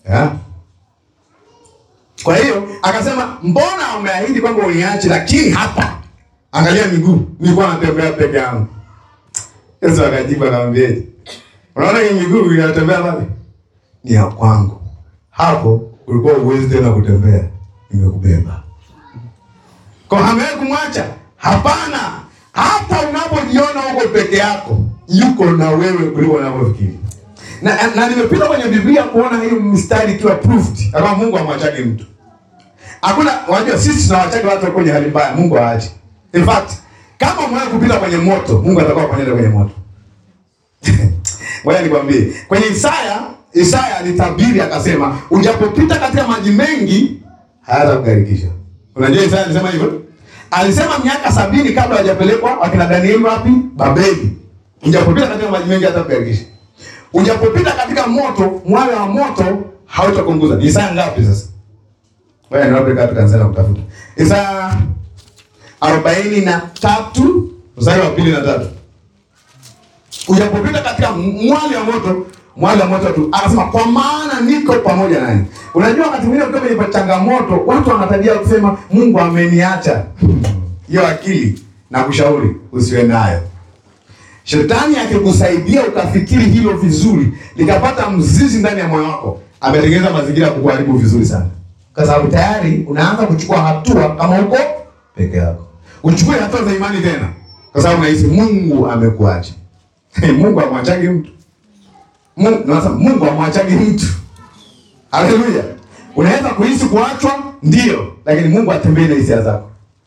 yeah. Kwa hiyo akasema, mbona umeahidi kwamba uniache, lakini hapa angalia miguu, nilikuwa natembea peke yangu. Yesu akajibu akamwambia, unaona hii miguu inatembea pale ni ya kwangu, hapo ulikuwa uwezi tena kutembea, nimekubeba. Kwa hamewahi kumwacha? Hapana, hata unapojiona uko peke yako, yuko na wewe kuliko unavyofikiri. Na, na nimepita kwenye Biblia kuona hiyo mistari ikiwa proved kama Mungu amwachage mtu. Hakuna, unajua sisi tunawachage watu wako kwenye hali mbaya, Mungu haachi. In fact, kama umewahi kupita kwenye moto, Mungu atakuwa pamoja kwenye moto. Ngoja nikwambie. Kwenye Isaya, Isaya alitabiri akasema, ujapopita katika maji mengi hayatakugarikisha. Unajua Isaya alisema hivyo? Alisema miaka sabini kabla hajapelekwa wakina Danieli wapi? Babeli. Ujapopita katika maji mengi hayatakugarikisha. Ujapopita katika moto, mwale wa moto hautakunguza. Ni Isaya ngapi sasa? Wewe ni wapi katika kanisa kutafuta? Isaya arobaini na tatu mstari wa pili na tatu. Ujapopita katika mwali wa moto, mwali wa moto tu anasema kwa maana niko pamoja naye. Unajua wakati mwingine ukiwa kwenye changamoto, watu wanatabia kusema Mungu ameniacha. Hiyo akili na kushauri usiwe nayo. Shetani akikusaidia ukafikiri hilo vizuri, likapata mzizi ndani ya moyo wako, ametengeneza mazingira ya kukuharibu vizuri sana, kwa sababu tayari unaanza kuchukua hatua kama uko peke yako. Uchukue hatua za imani tena, kwa sababu unahisi Mungu amekuacha. Mungu amwachagi mtu. Mungu, nasema Mungu amwachagi mtu. Haleluya. Unaweza kuhisi kuachwa, ndio, lakini Mungu atembee na hisia zako.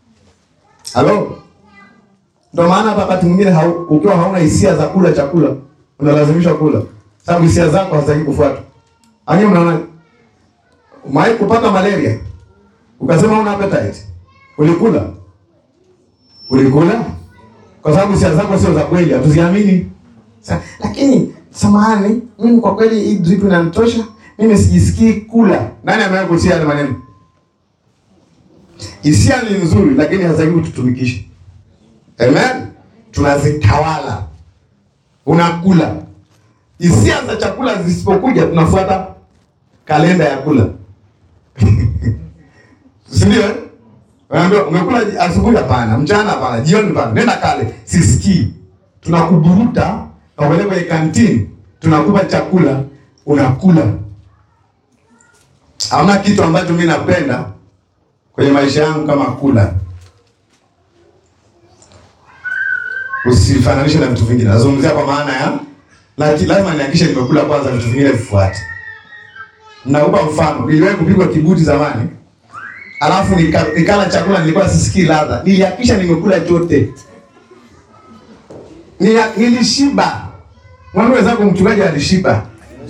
Halo. Ndio maana hata wakati mwingine hau, ukiwa hauna hisia za kula chakula, unalazimishwa kula. Sababu hisia zako hazitaki kufuata. Ani mnaona Umewahi kupata malaria? Ukasema una appetite. Ulikula? Ulikula? Kwa sababu hisia zako sio za kweli, hatuziamini. Sa, lakini samahani, mimi kwa kweli hii drip inanitosha. Mimi sijisikii kula. Nani amewahi kusikia yale maneno? Hisia ni nzuri lakini hazitakiwi kututumikisha. Amen. Tunazitawala. Unakula. Hisia za chakula zisipokuja tunafuata kalenda ya kula. Si ndio? eh? Unaambiwa umekula asubuhi hapana, mchana hapana, jioni hapana. Nenda kale, sisikii. Tunakuburuta na kupeleka kwenye kantini, tunakupa chakula, unakula. Hamna kitu ambacho mimi napenda kwenye maisha yangu kama kula. Usifananishe na vitu vingine. Nazungumzia kwa maana ya laki- lazima nihakikishe nimekula kwanza, vitu vingine vifuate. Nakupa mfano, niliwahi kupigwa kibuti zamani, alafu nika, nikala chakula nilikuwa sisikii ladha. Nilihakikisha nimekula chote, Nia- nilishiba. Mwambie wenzako mchungaji alishiba.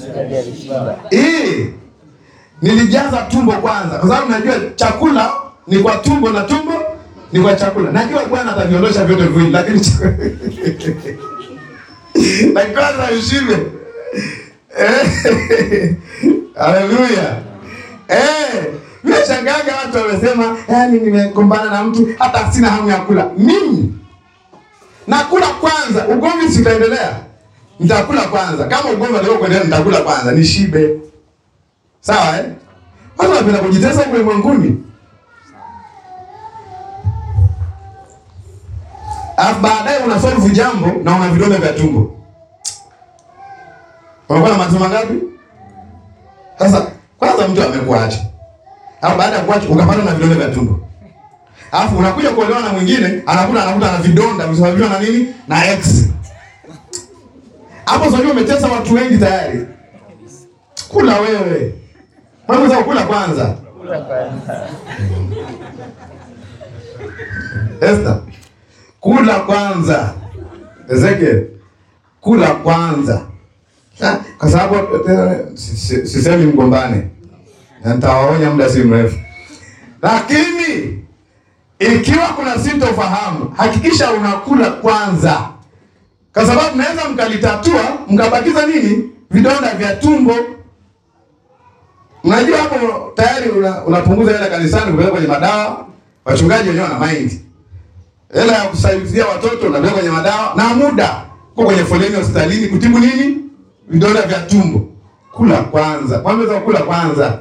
Eh, nilijaza tumbo kwanza, kwa sababu najua chakula ni kwa tumbo na tumbo ni kwa chakula. Najua Bwana ataviondosha vyote viwili, lakini lakini kwanza ushibe. Eh, Haleluya. Eh, mimi shangaga watu wamesema, yaani nimekumbana na mtu hata sina hamu ya kula. Mimi nakula kwanza, ugomvi si utaendelea. Nitakula kwanza. Kama ugomvi ndio kuendelea nitakula kwanza, nishibe. Sawa eh? Watu wanapenda kujitesa huko ulimwenguni. Alafu baadaye una solve jambo na una vidonda vya tumbo. Unakuwa na matatizo mangapi? Sasa kwanza mtu amekuacha. Alafu baada ya kuacha ukapata na vidonda vya tumbo. Alafu unakuja kuolewa na mwingine, anakuta anakuta na vidonda visababishwa na nini? Na X. Hapo sasa umetesa watu wengi tayari. Kula wewe. Mambo za kula kwanza. Esther. Kula kwanza. Ezekiel. Kula kwanza. Ha, Kwa sababu eh, si- si- sisemi mgombane. Na nitawaonya muda si mrefu. Lakini ikiwa kuna sintofahamu, hakikisha unakula kwanza, kwa sababu mnaweza mkalitatua mkabakiza nini, vidonda vya tumbo. Unajua hapo tayari una- unapunguza hela kanisani kupeleka kwenye madawa. Wachungaji wenyewe wana mind, hela ya kusaidia watoto unapeleka kwenye madawa, na muda uko kwenye foleni hospitalini kutibu nini, vidonda vya tumbo. kula kwanza. Mwambie sasa kula kwanza.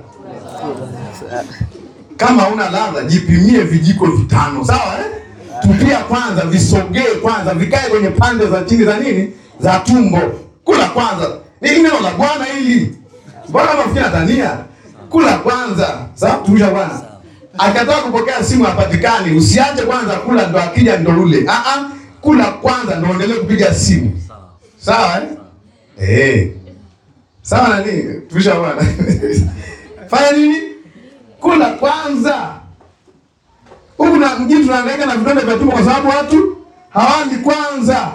Kama una ladha jipimie vijiko vitano, sawa eh? Tupia kwanza, visogee kwanza, vikae kwenye pande za chini za nini, za tumbo. Kula kwanza, ni neno la Bwana hili. Mbona mafikiri Tanzania? Kula kwanza, sawa? Tumisha Bwana akataka kupokea simu hapatikani, usiache kwanza kula, ndo akija ndo ule. Ah ah, kula kwanza ndo endelee kupiga simu, sawa eh? Eh, sawa na nini? Tumisha Bwana fanya nini? Kula kwanza. Huku na mjini tunahangaika na vidonda vya tumbo kwa sababu watu hawali kwanza.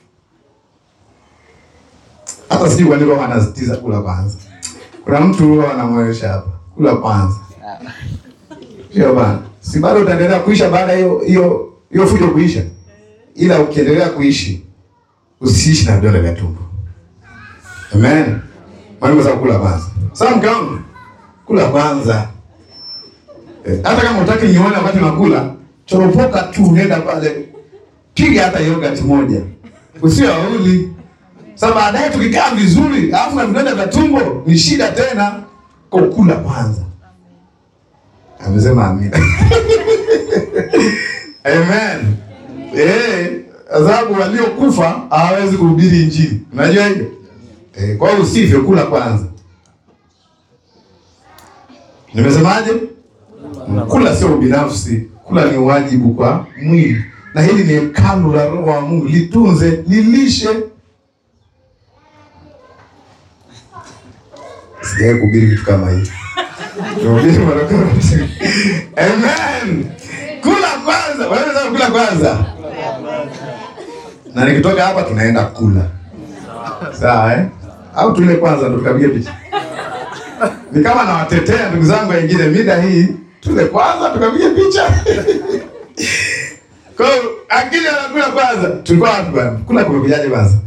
Hata sijui kwa nini wao wanasitiza kula kwanza. Kuna mtu huwa anamwelesha hapa, kula kwanza. Sio bana. Si bado utaendelea kuisha baada ya hiyo hiyo hiyo fujo kuisha. Ila ukiendelea kuishi usiishi na vidonda vya tumbo. Amen. Mwalimu sasa kula kwanza. Sasa mke wangu kula kwanza. Eh, hata kama utaki nione wakati nakula, choropoka tu nenda pale. Piga hata yogurt moja. Usio auli. Sasa baadaye tukikaa vizuri, alafu na vidonda vya tumbo ni shida tena. Kwa kula kwanza. Amesema amina. Amen. Eh, sababu waliokufa hawawezi kuhubiri injili. Unajua hiyo? Eh, kwa hiyo usivyo kula kwanza. Nimesemaje? Kula sio ubinafsi, kula ni wajibu kwa mwili, na hili ni hekalu la Roho wa Mungu. Litunze, lilishe. Sijawahi kuhubiri vitu kama hivi. Tuhubiri mara kadhaa. Amen. Kula kwanza, wewe unataka kula kwanza, na nikitoka hapa tunaenda kula, sawa eh? Au tule kwanza ndo tukapige picha ni kama nawatetea ndugu zangu wengine, mida hii tule kwanza tukapige picha. Kwa hiyo akili anakula kwanza. Tulikuwa wapi bwana? Kula kumekujaje kwanza?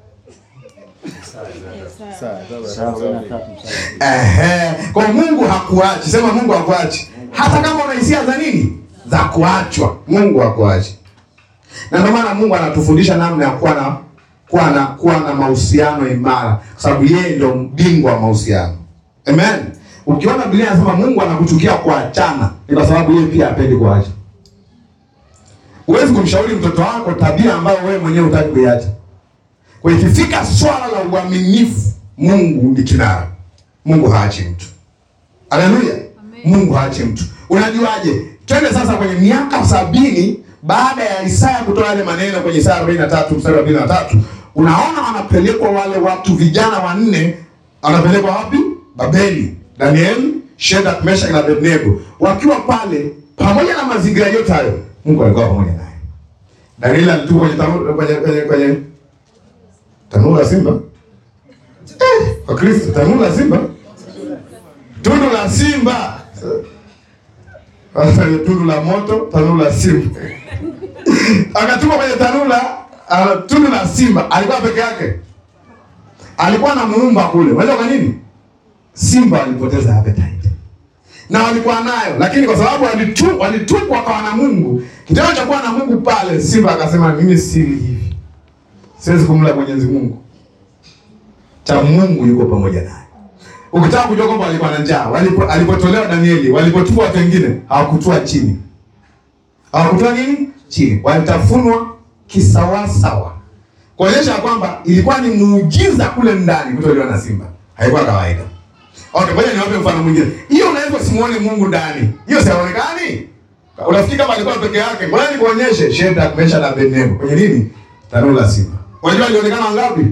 Ehe, kwa Mungu hakuachi. Sema Mungu hakuachi. Hata kama una hisia za nini? Za kuachwa. Mungu hakuachi. Na ndio maana Mungu anatufundisha namna ya kuwa na kuwa na kuwa na mahusiano imara, kwa sababu yeye ndio bingwa wa mahusiano. Amen. Ukiona Biblia inasema Mungu anakuchukia kuachana, ni kwa sababu yeye pia hapendi kuacha. Huwezi kumshauri mtoto wako tabia ambayo wewe mwenyewe hutaki kuiacha. Kwa hiyo ikifika swala la uaminifu, Mungu ni kinara. Mungu haachi mtu. Haleluya. Mungu haachi mtu. Unajuaje? Twende sasa kwenye miaka sabini baada ya Isaya kutoa yale maneno kwenye Isaya 43 mstari wa 23, unaona wanapelekwa wale watu vijana wanne, wanapelekwa wapi? Babeli. Daniel, Shadrach, Meshach na Abednego wakiwa pale, pamoja na mazingira yote hayo, Mungu alikuwa pamoja naye. Daniel alitupwa kwenye tanuru kwenye kwenye kwenye tanuru la simba. Eh, kwa Kristo tanuru la simba. Tundu la simba. Sasa ni tundu la moto, tanuru la simba. Akatupwa kwenye tanuru la uh, tundu la simba. Alikuwa peke yake. Alikuwa na muumba kule. Unajua kwa nini? Simba walipoteza appetite na walikuwa nayo, lakini kwa sababu walitu, walitupwa wakawa na Mungu, kitendo cha kuwa na Mungu pale, simba akasema mimi si hivi, siwezi kumla Mwenyezi Mungu, cha Mungu yuko pamoja naye. Ukitaka kujua kwamba walikuwa na njaa, walipo, alipotolewa Danieli, walipotupwa watu wengine hawakutua chini, hawakutua nini chini, walitafunwa kisawasawa, kuonyesha kwamba ilikuwa ni muujiza kule ndani kutolewa na simba, haikuwa kawaida. Okay, ngoja niwape mfano mwingine. Hiyo unaweza usimuone Mungu ndani. Hiyo sionekani. Unafikiri kama alikuwa peke yake. Ngoja nikuonyeshe Shadrach, Meshach na Abednego. Kwenye nini? Tanuru la simba. Unajua alionekana wangapi?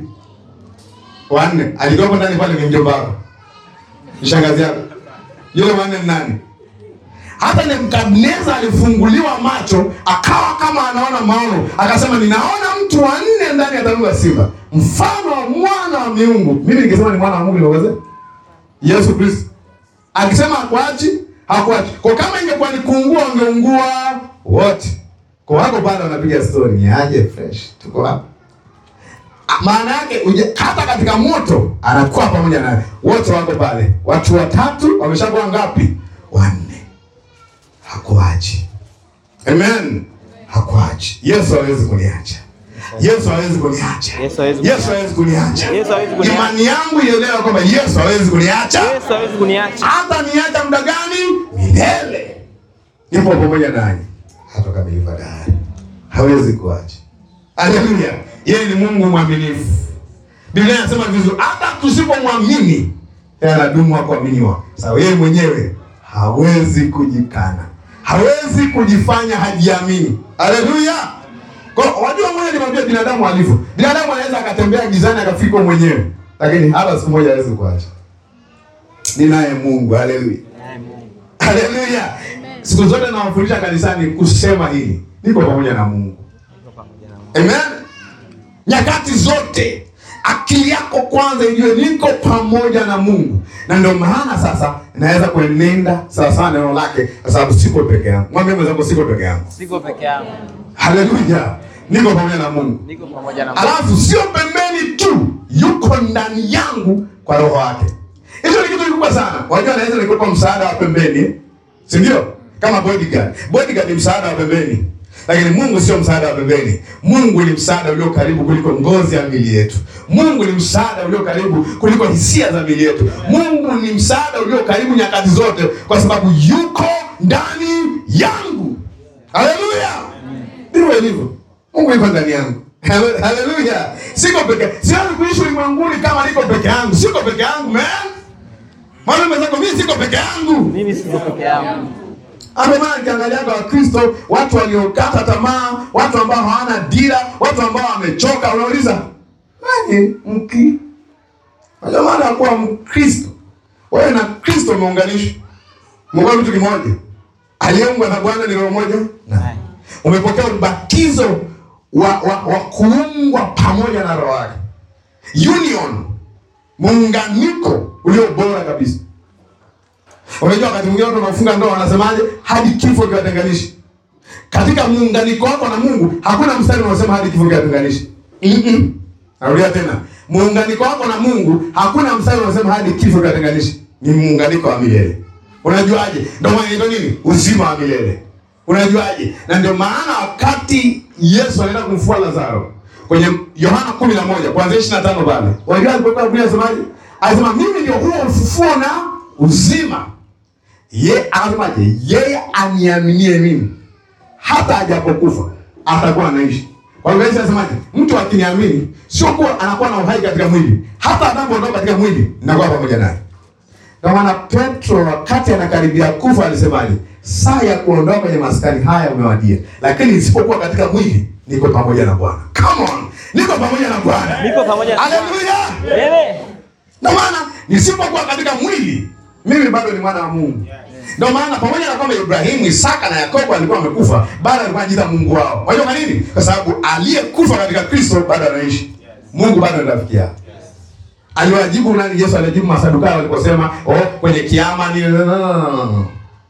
Wanne. Alikuwa ndani pale ni mjomba wako. Ni shangazi yako. Yule wanne ni nani? Hata Nebukadneza alifunguliwa macho, akawa kama anaona maono, akasema ninaona mtu wa nne ndani ya tanuru la simba, mfano wa mwana wa miungu. Mimi nikisema ni mwana wa Mungu niweze Yesu Kristo akisema hakuachi, hakuachi. Kwa kama ingekuwa ni kuungua, wangeungua wote. Kwa wako pale wanapiga story, ni aje fresh, tuko hapa. Maana yake uje, hata katika moto anakuwa pamoja naye, wote wako pale. Watu watatu wameshakuwa ngapi? Wanne. Hakuachi. Amen, hakuachi. Yesu hawezi kuniacha. Yesu hawezi kuniacha. Yesu hawezi Yesu hawezi kuniacha. Yesu hawezi kuniacha. Imani yangu ielewa kwamba Yesu hawezi kuniacha. Yesu hawezi kuniacha. Hata niacha muda gani? Milele. Nipo pamoja nanyi hata kamilifa dahari. Hawezi kuacha. Haleluya. Yeye ni Mungu mwaminifu. Biblia inasema vizuri, hata tusipomwamini yeye anadumu wa kuaminiwa. Sawa, yeye mwenyewe hawezi kujikana, hawezi kujifanya hajiamini. Haleluya. Kwa hiyo, wajua, mmoja nimwambia binadamu alivyo. Binadamu anaweza akatembea gizani akafika mwenyewe, lakini hata siku moja hawezi kuacha. Ni naye Mungu. Haleluya. Haleluya. Siku zote nawafundisha kanisani kusema hili, niko pamoja na Mungu. Amen. Nyakati zote akili yako kwanza ijue niko pamoja na Mungu, na ndio maana sasa naweza kuenenda sawa sawa neno lake, kwa sababu siko peke yangu. Mwambie mwenzako siko peke yangu. Siko peke yangu. Haleluya, niko pamoja na Mungu. Niko pamoja na Mungu. Alafu sio pembeni tu, yuko ndani yangu kwa roho wake. Hicho ni kitu kikubwa sana. Wajua, naweza nikupa msaada wa pembeni, si ndio? Kama bodyguard. Bodyguard ni msaada wa pembeni, lakini Mungu sio msaada wa pembeni. Mungu ni msaada ulio karibu kuliko ngozi ya mili yetu. Mungu ni msaada ulio karibu kuliko hisia za mili yetu. Mungu ni msaada ulio karibu nyakati zote, kwa sababu yuko ndani yangu. Haleluya! Ndivyo ilivyo. Mungu yuko ndani yangu. Hale- Haleluya. Siko peke. Siwezi kuishi ulimwenguni kama niko peke yangu. Siko peke yangu, man. Mwambie mwenzako mimi siko peke yangu. Mimi siko peke yangu. Hapo maana nikiangalia kwa Wakristo, watu waliokata tamaa, watu ambao hawana dira, watu ambao wamechoka, unauliza nani mki? Unajua maana ya kuwa Mkristo? Wewe na Kristo umeunganishwa. Mko kitu kimoja. Aliyeungwa na Bwana ni roho moja. Naye. Umepokea ubatizo wa, wa, wa kuungwa pamoja na roho yake. Union, muunganiko ulio bora kabisa. Unajua wakati mwingine watu wanafunga ndoa wanasemaje? Hadi kifo kiwatenganishi. Katika muunganiko wako na Mungu hakuna mstari unaosema hadi kifo kiwatenganishi. Mm-mm. Narudia tena. Muunganiko wako na Mungu hakuna mstari unaosema hadi kifo kiwatenganishi. Ni muunganiko wa milele. Unajuaje? Ndio maana inaitwa nini? Uzima wa milele. Unajuaje? Na ndio maana wakati Yesu anaenda kumfufua Lazaro kwenye Yohana 11 kuanzia 25 pale. Unajua alipokuwa Biblia inasemaje? Alisema mimi ndio huo ufufuo na uzima. Ye anasemaje? Yeye aniaminie mimi hata ajapokufa atakuwa anaishi. Kwa hiyo Yesu anasemaje? Mtu akiniamini sio kuwa anakuwa na uhai katika mwili, hata anapoondoka katika mwili nakuwa pamoja naye. Ndio maana Petro wakati anakaribia kufa alisemaje? Saa ya kuondoka kwenye maskani haya umewadia, lakini isipokuwa katika mwili niko pamoja na Bwana. Come on, niko pamoja na Bwana. Niko pamoja na Haleluya! Wewe. Ndio maana nisipokuwa katika mwili mimi bado ni mwana wa Mungu. Ndio maana pamoja na kwamba Ibrahimu, Isaka na Yakobo alikuwa amekufa, bado alikuwa anajiita Mungu wao. Unajua kwa nini? Kwa sababu aliyekufa katika Kristo bado anaishi. Mungu bado ni rafiki yao. Aliwajibu nani? Yesu alijibu Masadukayo waliposema, "Oh, kwenye kiama ni no, no, no, no, no."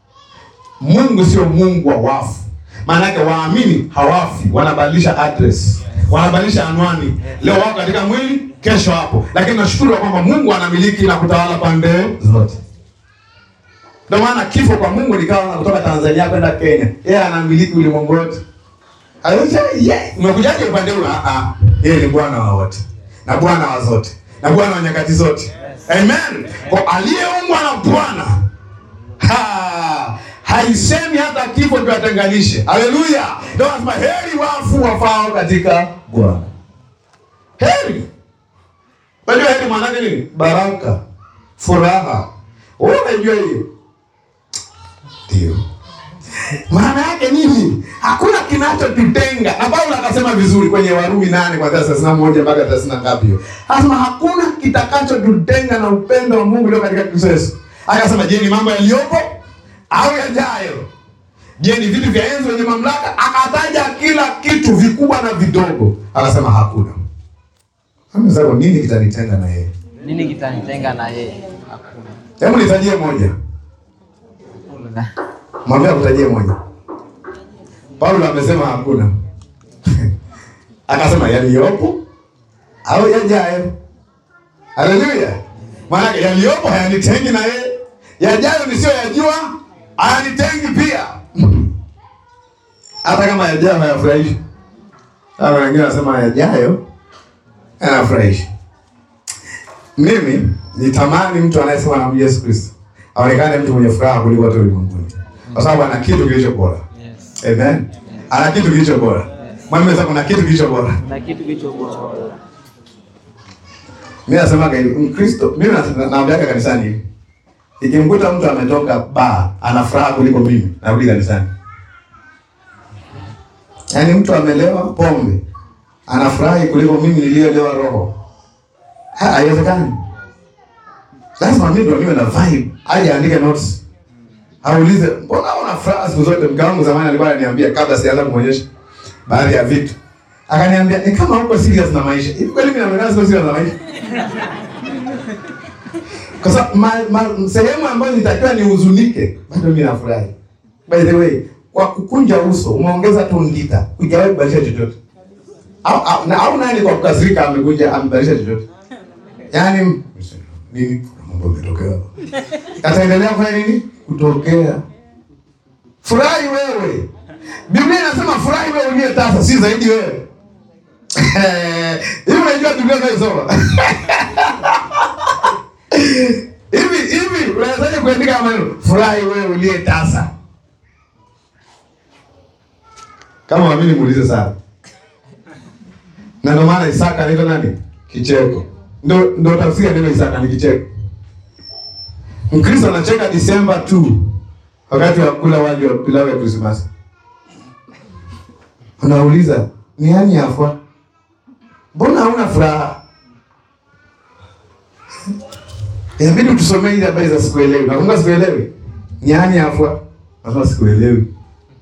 Mungu sio Mungu wa wafu. Maana yake waamini hawafi, wanabadilisha address, wanabadilisha anwani. Leo wako katika mwili, kesho hapo, lakini nashukuru kwamba Mungu anamiliki na kutawala pande zote. Ndio maana kifo kwa Mungu nikawa kutoka Tanzania kwenda Kenya, yeye anamiliki ulimwengu wote. Alisema yeye, umekujaje upande huu? Ah ah, yeye ni Bwana wa wote na Bwana wa zote na Bwana wa nyakati zote. Amen. Kwa aliyeumbwa na Bwana ha, haisemi hata kifo kiwatenganishe. Haleluya! Ndio anasema heri wafu wafao katika Bwana. Heri. Unajua heri maana yake nini? Baraka, furaha. Wewe unajua hiyo? Ndio. Maana yake nini? Hakuna kinachotutenga. Na Paulo akasema vizuri kwenye Warumi nane kuanzia thelathini na moja mpaka thelathini na ngapi hiyo. Anasema hakuna kitakachotutenga na upendo wa Mungu ulio katika Kristo Yesu. Akasema je, ni mambo yaliyopo au yajayo? Je, ni vitu vya enzi wenye mamlaka? Akataja kila kitu vikubwa na vidogo. Akasema hakuna. Sasa nini kitanitenga na yeye? Nini kitanitenga na yeye? Hakuna. Hebu nitajie moja. Hakuna. Mwambie akutajie moja. Paulo amesema hakuna. Akasema yaliyopo au yajayo. Haleluya. Maana yaliyopo hayanitengi na yeye. Yajayo nisiyoyajua hayanitengi pia. Hata kama yajayo hayafurahishi. Sasa wengine wanasema yajayo yanafurahisha. Mimi nitamani mtu anayesema na Yesu Kristo aonekane mtu mwenye furaha kuliko watu ulimwenguni, kwa sababu ana kitu kilicho bora. Yes. Amen. Ana kitu kilicho bora. Mwambie sasa kuna kitu kilicho bora. Na kitu kilicho bora. Mimi nasemaga hivi, Mkristo, mimi na- naambiaga kanisani hivi. Ikimkuta mtu ametoka baa, ana furaha kuliko mimi, narudi kanisani. Yaani mtu amelewa pombe, anafurahi kuliko mimi niliyolewa roho. Ha, Haiwezekani. Lazima mimi ndo niwe na vibe. Aje aandike notes. Aulize, mbona una furaha siku zote? Mke wangu zamani alikuwa ananiambia kabla sijaanza kumwonyesha baadhi ya vitu. Akaniambia, ni kama uko serious na maisha. Hivi kweli mimi naonekana siko serious na maisha? Kwa sababu ma- ma- sehemu ambayo nitakiwa nihuzunike, bado mimi nafurahi. By the way, kwa kukunja uso umeongeza tu ndita, hujawahi kubadilisha chochote. Au, au, na, au nani kwa kukasirika amekuja amebadilisha chochote? Yaani nini? Kuna mambo yametokea. Ataendelea kufanya nini? Kutokea. Furahi wewe. Biblia inasema furahi wewe uliye tasa, si zaidi wewe. Hivi unajua Biblia unayosoma? Hivi hivi unawezaje kuandika maneno furahi wewe uliye tasa? Kama waamini muulize sana. Na ndio maana Isaka anaitwa nani? Kicheko. Ndio ndio tafsiri ya neno Isaka ni kicheko. Mkristo anacheka Disemba tu wakati wa kula wali wa pilau ya Krismasi. Unauliza, ni yani afwa? Mbona hauna furaha? Inabidi tusomee ile habari za sikuelewi. Nakumbuka sikuelewi. Nyani afwa. Nasema sikuelewi.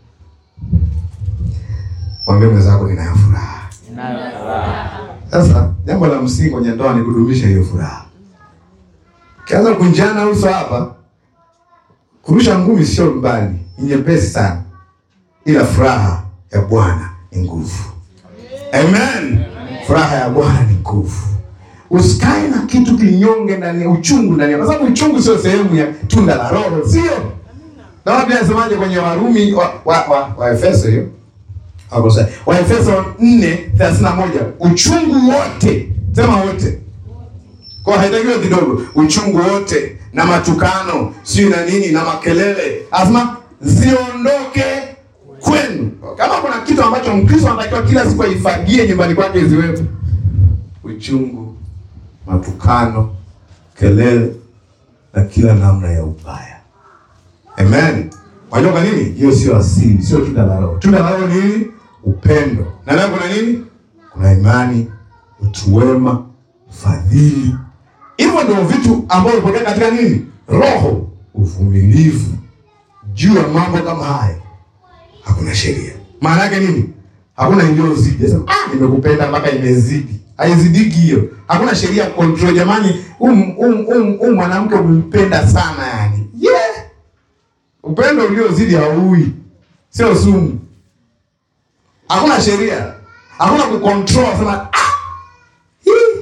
Mwambie mwenzako ninayo furaha. Ninayo furaha. Sasa jambo la msingi kwenye ndoa ni kudumisha hiyo furaha. Kianza kunjana uso hapa, kurusha ngumi sio mbali, ni nyepesi sana, ila furaha ya Bwana ni nguvu. Amen. Furaha ya Bwana ni nguvu. Usikae na kitu kinyonge ndani ya uchungu ndani ya, kwa sababu uchungu sio sehemu ya tunda la Roho, sio? Na Biblia inasemaje kwenye Warumi wa, wa, wa, wa Efeso hiyo hapo sasa. Waefeso 4:31 uchungu wote, sema wote. Kwa haitakiwi kidogo, uchungu wote na matukano, sio na nini na makelele. Asema ziondoke kwenu. Kama kuna kitu ambacho Mkristo anatakiwa kila siku aifagie nyumbani kwake ziwepo. Uchungu, matukano, kelele na kila namna ya ubaya. Amen. Unajua kwa nini? Hiyo sio asili, sio tunda la Roho. Tunda la Roho ni nini? Upendo. Na leo kuna nini? Kuna imani, utu wema, fadhili. Hivyo ndio vitu ambavyo vinatokea katika nini? Roho, uvumilivu. Juu ya mambo kama hayo hakuna sheria. Maana yake nini? Hakuna iliyozidi. Sasa ah, nimekupenda mpaka imezidi. Haizidiki hiyo. Hakuna sheria ya control jamani. Um, um, um, um, mwanamke umpenda sana yani. Yeah. Upendo uliozidi haui, sio sumu. Hakuna sheria, hakuna kucontrol sema ah, hii.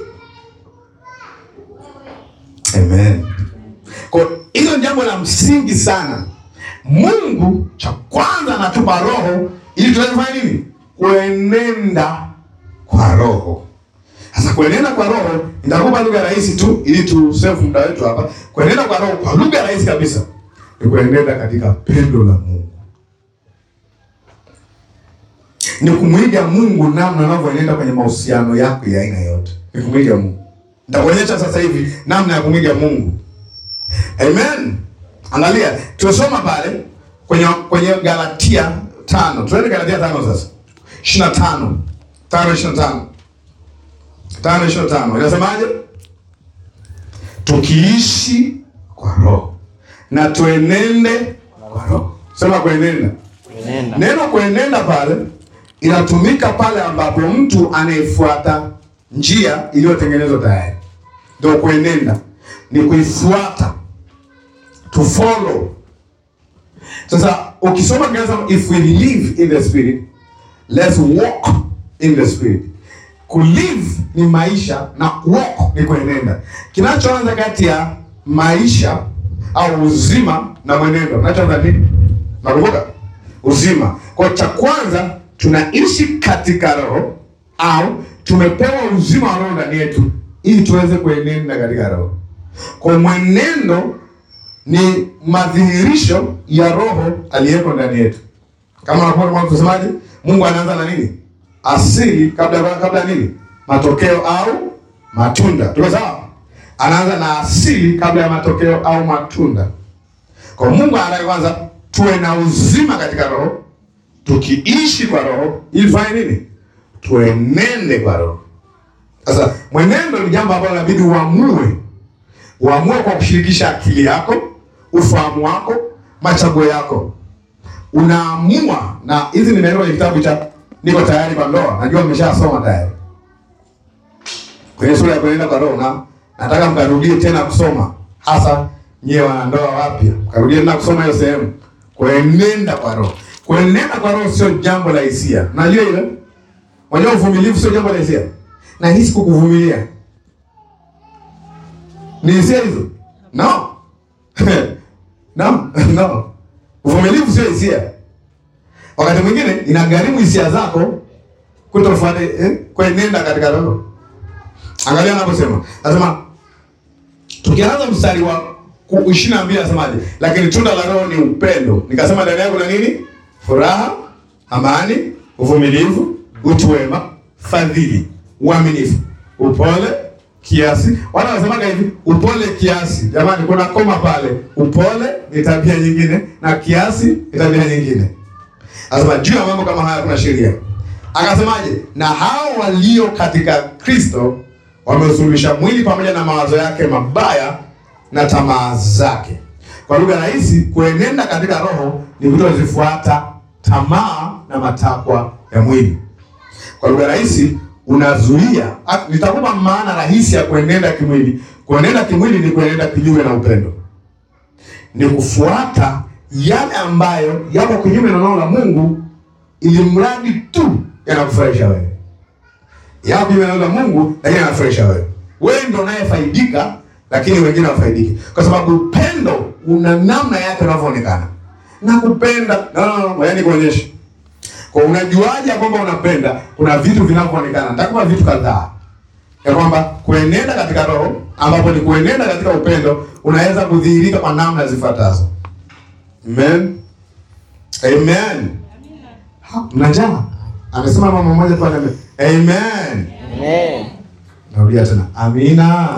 Amen. Kwa hilo ni jambo la msingi sana. Mungu cha kwanza anatupa roho ili tuweze kufanya nini? Kuenenda kwa roho. Sasa kuenenda kwa roho, nitakupa lugha rahisi tu ili tu save muda wetu hapa. Kuenenda kwa roho kwa lugha rahisi kabisa ni kuenenda katika pendo la Mungu, ni kumwiga Mungu namna anavyoenenda kwenye mahusiano yako ya aina yote, ni kumwiga Mungu. Nitakuonyesha sasa hivi namna ya kumwiga Mungu. Amen. Angalia, tumesoma pale kwenye kwenye Galatia tano. Tuende Galatia tano sasa, ishirini na tano tano ishirini na tano tano ishirini na tano inasemaje? Tukiishi kwa roho na tuenende kwa roho. Sema kuenenda. Kuenenda. Neno kuenenda pale inatumika pale ambapo mtu anayefuata njia iliyotengenezwa tayari, ndio kuenenda, ni kuifuata, to follow. Sasa ukisoma Kiingereza, if we live in the spirit let's walk in the spirit. Kulive ni maisha na walk ni kuenenda. Kinachoanza kati ya maisha au uzima na mwenendo, kinachoanza nini? Nakumbuka uzima. Kwa cha kwanza tunaishi katika roho au tumepewa uzima wa roho ndani yetu ili tuweze kuenenda katika roho. Kwa mwenendo ni madhihirisho ya roho aliyeko ndani yetu. Kama unakuwa kama tusemaje, Mungu anaanza na nini? Asili kabla kabla ya nini? Matokeo au matunda. Tuko sawa? Anaanza na asili kabla ya matokeo au matunda. Kwa Mungu anataka kwanza tuwe na uzima katika roho, tukiishi kwa roho ili tufanye nini? Tuenende kwa roho. Sasa mwenendo ni jambo ambalo inabidi uamue, uamue kwa kushirikisha akili yako, ufahamu wako, machaguo yako. Unaamua, na hizi nimeandika kwenye kitabu cha niko tayari kwa ndoa. Najua mmeshasoma tayari kwenye sura ya kuenenda kwa roho, na nataka mkarudie tena kusoma, hasa nyewe wanandoa wapya, mkarudie tena kusoma hiyo sehemu, kuenenda kwa roho. Kuenenda kwa roho sio jambo la hisia, najua ile. Unajua uvumilivu sio jambo la hisia, na hisi kukuvumilia ni hisia hizo? No. no, no. Uvumilivu sio hisia. Wakati mwingine inagharimu hisia zako kutofuata eh, kuenenda katika roho. Angalia anaposema. Anasema tukianza mstari wa ishirini na mbili anasemaje? Lakini tunda la roho ni upendo. Nikasema ndani yako na nini? Furaha, amani, uvumilivu, utu wema, fadhili, uaminifu, upole, kiasi. Wala wanasemaga hivi, upole kiasi. Jamani, kuna koma pale. Upole ni tabia nyingine na kiasi ni tabia nyingine. Anasema juu ya mambo kama haya kuna sheria. Akasemaje? Na hao walio katika Kristo wameusuluhisha mwili pamoja na mawazo yake mabaya na tamaa zake. Kwa lugha rahisi, kuenenda katika roho ni kutozifuata tamaa na matakwa ya mwili. Kwa lugha rahisi, unazuia. Nitakupa maana rahisi ya kuenenda kimwili. Kuenenda kimwili ni kuenenda kinyume na upendo, ni kufuata yale ambayo yako kinyume na neno la Mungu, ili mradi tu yanakufurahisha wewe. Yako kinyume na neno la Mungu, lakini yanafurahisha wewe. Wewe ndio unayefaidika, lakini wengine hawafaidiki, kwa sababu upendo una namna yake unavyoonekana. Na kupenda no, no, no, yaani kuonyesha kwa unajuaje kwamba unapenda? Kuna vitu vinavyoonekana. Nitakupa vitu kadhaa ya kwamba kuenenda katika roho, ambapo ni kuenenda katika upendo, unaweza kudhihirika kwa namna zifuatazo. Amen, amen. Mnajaa amesema mama mmoja pale, amen. Amen. Narudia tena, amina.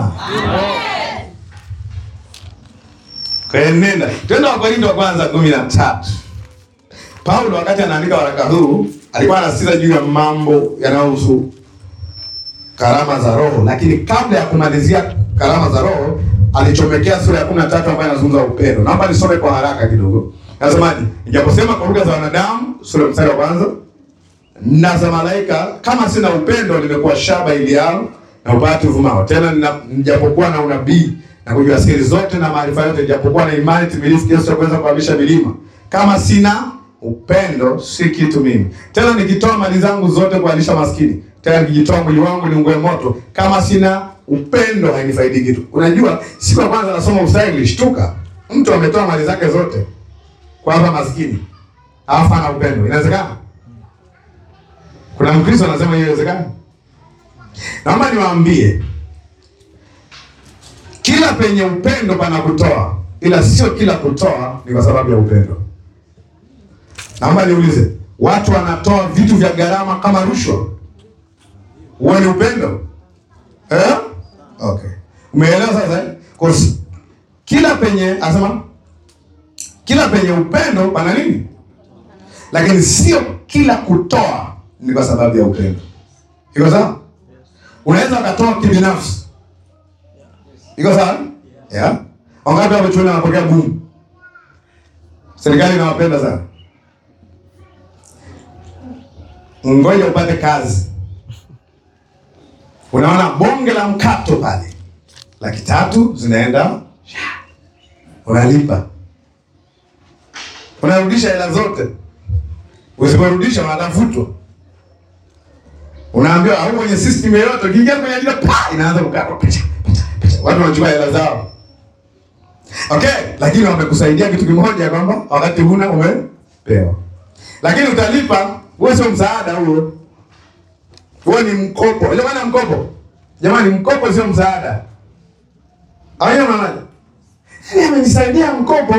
Kuenenda, twenda Wakorintho wa kwanza kumi na tatu. Paulo wakati anaandika waraka huu alikuwa anasisitiza juu ya mambo yanayohusu karama za Roho, lakini kabla ya kumalizia karama za Roho alichomekea sura ya kumi na tatu ambayo inazungumza upendo. Naomba nisome kwa haraka kidogo. Nasemaje? Nijaposema kwa lugha za wanadamu, sura mstari wa kwanza, na za malaika, kama sina upendo, nimekuwa shaba iliao na upati uvumao. Tena nina- nijapokuwa na unabii na kujua siri zote na maarifa yote, nijapokuwa na imani timilifu kiasi cha kuweza kuhamisha milima, kama sina upendo, si kitu mimi. Tena nikitoa mali zangu zote kuwalisha maskini, tena nikijitoa mwili wangu niungue moto, kama sina upendo hainifaidi kitu. Unajua, siku ya kwanza nasoma ustahi nilishtuka, mtu ametoa mali zake zote kwa hapa maskini, alafu ana upendo. Inawezekana? Kuna Mkristo anasema hiyo inawezekana? Naomba niwaambie, kila penye upendo pana kutoa, ila sio kila kutoa ni kwa sababu ya upendo. Naomba niulize, watu wanatoa vitu vya gharama kama rushwa, huo ni upendo eh? Okay, umeelewa sasa? eh? Kwa s- kila penye anasema, kila penye upendo pana nini, lakini sio kila kutoa ni kwa sababu ya upendo. Iko sawa? Unaweza ukatoa kibinafsi. Iko sawa? Yeah. Wangapi hapo chuoni wanapokea bumu? Serikali inawapenda sana. Ngoja upate kazi. Unaona bonge la mkato pale, laki tatu zinaenda, unalipa, unarudisha hela zote. Usiporudisha wanatafutwa, unaambiwa au kwenye system yoyote, ukiingia kwenye ajira pa inaanza kukatwa, picha picha picha, watu wanachukua hela zao. Okay, lakini wamekusaidia kitu kimoja, kwamba wakati huna umepewa, lakini utalipa. Wewe sio msaada huo, Huo ni mkopo. Unajua maana ya mkopo? Jamani, mkopo sio msaada. Hayo maana. Yaani amenisaidia mkopo.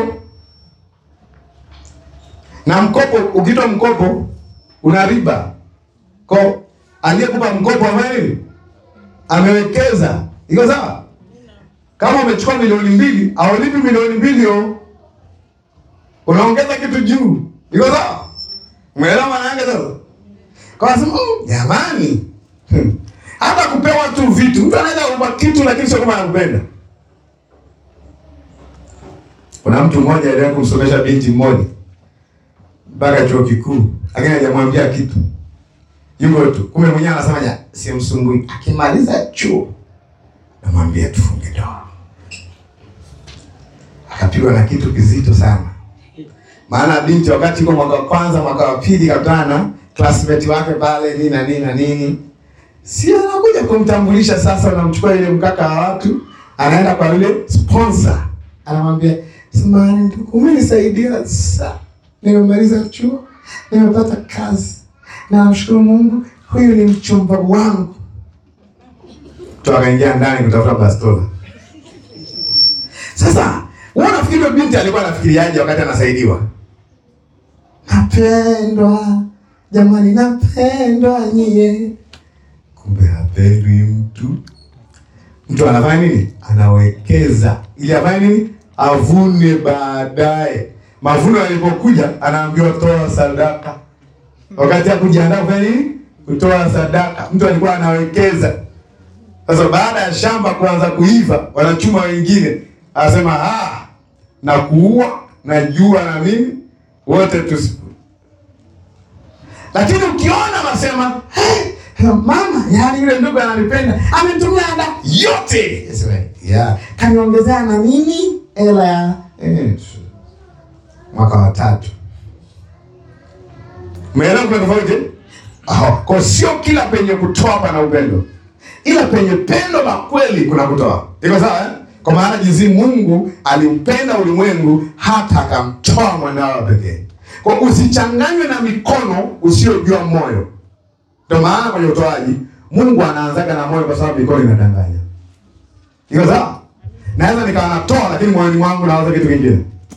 Na mkopo ukitoa mkopo una riba. Kwa aliyekupa mkopo ambaye amewekeza. Iko sawa? Kama umechukua milioni mbili, haulipi milioni mbili yo. Unaongeza kitu juu. Iko sawa? Umeelewa maana yake sasa? Kwa sababu "Mm, jamani. Hmm. Hata kupewa tu vitu. Mtu anaweza kupa kitu lakini sio kama anakupenda. Kuna mtu mmoja aliwahi kumsomesha binti mmoja mpaka chuo kikuu, lakini hajamwambia kitu. Yuko tu. Kumbe mwenyewe anasema ja, simsumbui. Akimaliza chuo namwambia tufunge ndoa. Akapigwa na kitu kizito sana. Maana binti wakati yuko mwaka wa kwanza, mwaka wa pili kakutana na classmate wake pale nini na nini na nini. Si anakuja kumtambulisha sasa, unamchukua ile mkaka wa watu, anaenda kwa yule sponsor. Anamwambia, "Samahani ndugu, umenisaidia sana. Nimemaliza chuo, nimepata kazi. Na namshukuru Mungu, huyu ni mchumba wangu." Mtu akaingia ndani kutafuta bastola. Sasa, wewe unafikiri yule binti alikuwa anafikiriaje wakati anasaidiwa? Napendwa. Jamani napendwa nyie. Kumbe hapendwi mtu. Mtu anafanya nini? Anawekeza ili afanye nini? Avune baadaye. Mavuno yalipokuja, anaambiwa toa sadaka. Wakati ya kujiandaa kufanya nini? Kutoa sadaka. Mtu alikuwa anawekeza. Sasa baada ya shamba kuanza kuiva, wanachuma wengine, anasema ah, na kuua na jua na mimi wote tusi lakini ukiona nasema hey, mama, yani yule ndugu ananipenda, ametumia ada yote, Sema, yeah. kaniongezea na nini hela ya eh, mwaka wa tatu. Umeelewa kuna tofauti? Ah, kwa sio kila penye kutoa pana upendo, ila penye pendo la kweli kuna kutoa. Iko sawa eh? Kwa maana jinsi Mungu aliupenda ulimwengu hata akamtoa mwanawe pekee. Kwa usichanganywe na mikono usiyojua moyo. Ndio maana kwenye utoaji Mungu anaanzaga na moyo, kwa sababu mikono inadanganya. Iko sawa? Naweza nikawa natoa, lakini moyoni mwangu nawaza kitu kingine.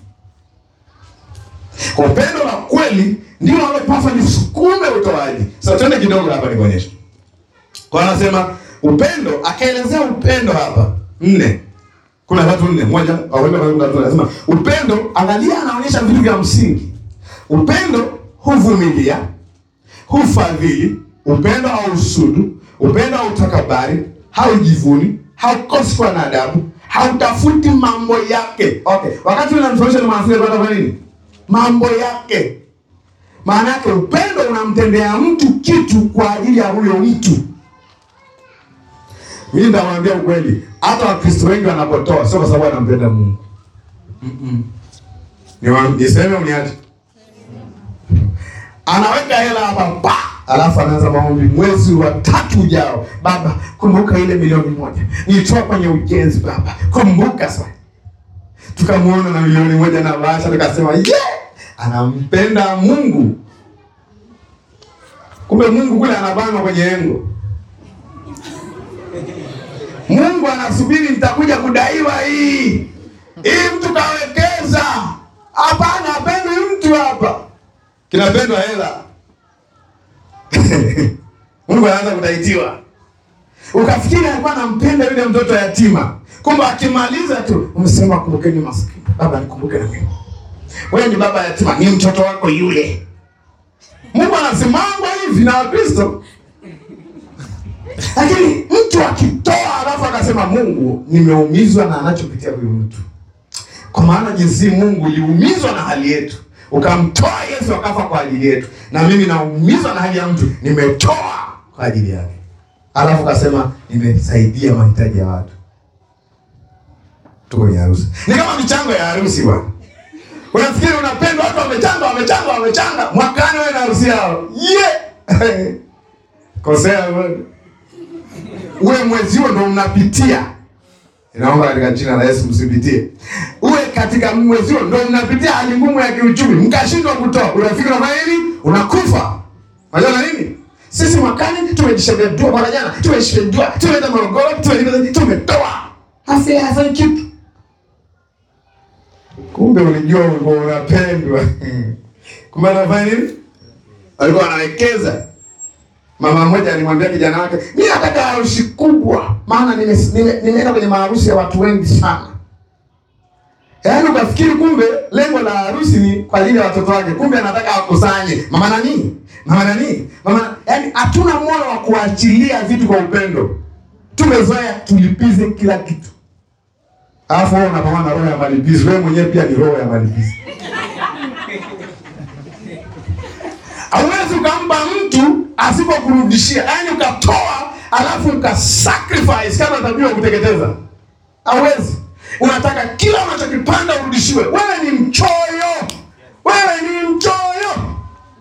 Kwa upendo la kweli ndio unalopaswa nisukume utoaji. Sasa twende kidogo hapa nikuonyeshe. Kwa anasema upendo, akaelezea upendo hapa nne. Kuna watu nne, moja au anasema upendo, angalia, anaonyesha vitu vya msingi. Upendo huvumilia, hufadhili, upendo hausudu, upendo hautakabari, haujivuni, haukosi kuwa na adabu, hautafuti mambo yake. Okay, wakati unamsomesha ni mwanafunzi anataka kufanya nini? Mambo yake. Maana yake upendo unamtendea mtu kitu kwa ajili ya huyo mtu. Mimi ndamwambia ukweli, hata Wakristo wengi wanapotoa sio kwa sababu wanampenda Mungu. Mm -mm. Niseme uniache anaweka hela hapa pa, alafu anaanza maombi. Mwezi wa tatu ujao, Baba kumbuka ile milioni moja nilitoa kwenye ujenzi, Baba kumbuka. Sasa tukamwona na milioni moja na bahasha, tukasema ye yeah! anampenda Mungu. Kumbe Mungu kule anabanwa kwenye engo. Mungu anasubiri nitakuja kudaiwa hii hii, mtu kawekeza. Hapana, hapendwi mtu hapa kinapendwa hela. Mungu anaanza kutaitiwa, ukafikiri alikuwa anampenda yule mtoto yatima, kumbe akimaliza tu umesema kumbukeni maskini. Baba nikumbuke na mimi, wewe ni baba yatima, ni mtoto wako yule. Mungu anasimama hivi na Wakristo, lakini mtu akitoa alafu akasema Mungu, nimeumizwa na anachopitia huyu mtu, kwa maana jinsi Mungu uliumizwa na hali yetu ukamtoa Yesu akafa kwa ajili yetu, na mimi naumizwa na hali ya mtu, nimetoa kwa ajili yake. Alafu kasema nimesaidia mahitaji ya watu. Tuko kwenye harusi, ni kama michango ya harusi bwana. Unafikiri unapendwa, watu wamechanga, wamechanga, wamechanga, mwakani wewe na harusi yao yeah! kosea uwe mwezi huo ndo mnapitia Inaomba katika jina la Yesu msipitie. Uwe katika mwezi huo ndio mnapitia hali ngumu ya kiuchumi, mkashindwa kutoa. Unafikiri unafanya nini? Unakufa. Unajua nini? Sisi mwakani tumejishindua, mwaka jana tumejishindua, tumeenda Morogoro, tume- tumetoa afya hafanyi kitu. Kumbe ulijua ulikuwa unapendwa. Kumbe anafanya nini? Alikuwa anawekeza. Mama mmoja alimwambia kijana wake, mimi nataka harusi kubwa, maana nime- nime- nimeenda kwenye maharusi ya watu wengi sana. Yaani ukafikiri kumbe lengo la harusi ni kwa ajili ya watoto wake, kumbe anataka akusanye mama nani, mama nani, mama. Yaani hatuna moyo wa kuachilia vitu kwa upendo, tumezoea tulipize kila kitu, alafu wewe unapambana na roho ya malipizi. Wewe mwenyewe pia ni roho ya malipizi. Hauwezi ukampa mtu asipokurudishia, yaani ukatoa alafu ukasacrifice kama tabia ya kuteketeza. Hauwezi. Unataka kila unachokipanda urudishiwe. Wewe ni mchoyo, wewe ni mchoyo.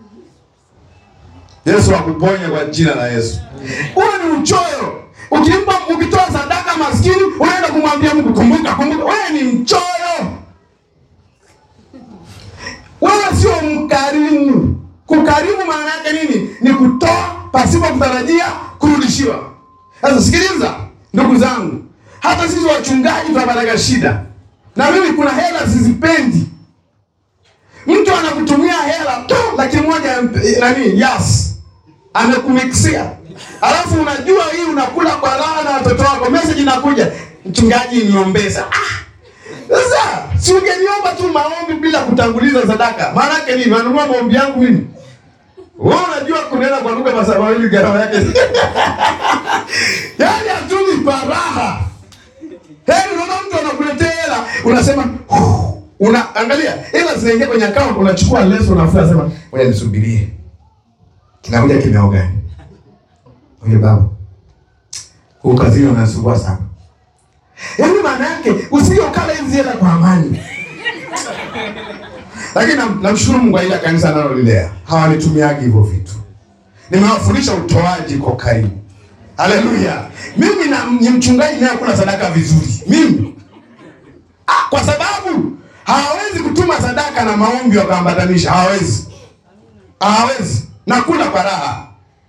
Yesu akuponye kwa jina la Yesu. Wewe ni mchoyo. Ukimpa, ukitoa sadaka maskini, unaenda kumwambia Mungu, kumbuka, kumbuka. Wewe ni mchoyo. Wewe sio mkarimu. Kukarimu maana yake nini? Ni kutoa pasipo kutarajia kurudishiwa. Sasa sikiliza, ndugu zangu, hata sisi wachungaji tunapataga shida, na mimi kuna hela sizipendi. Mtu anakutumia hela tu laki moja ya mp- nani, yes, amekumikisia, alafu unajua hii unakula kwa raha na watoto wako, message inakuja, mchungaji niombeza. Ah, sasa si ungeniomba tu maombi bila kutanguliza sadaka? Maana yake nini? Nanunua maombi yangu mimi? Wewe unajua kunena kwa lugha masaa mawili gharama yake. Yaani hatuni paraha. Heri unaona mtu anakuletea hela, unasema "Huh." una angalia hela zinaingia kwenye account, unachukua leso unafua, unasema ngoja nisubirie. Kinakuja kimeo gani? Oye baba. Huu kazini unasumbua sana. Yaani maana yake usije ukala hizi hela kwa amani. Lakini nam- namshukuru Mungu kwa ile kanisa analolilea. Hawanitumiagi hivyo vitu. Nimewafundisha utoaji kwa karibu. Haleluya. Mimi na ni mchungaji naye kula sadaka vizuri. Mimi. Ah, kwa sababu hawawezi kutuma sadaka na maombi wakaambatanisha. Hawawezi. Hawawezi. Nakula kwa raha.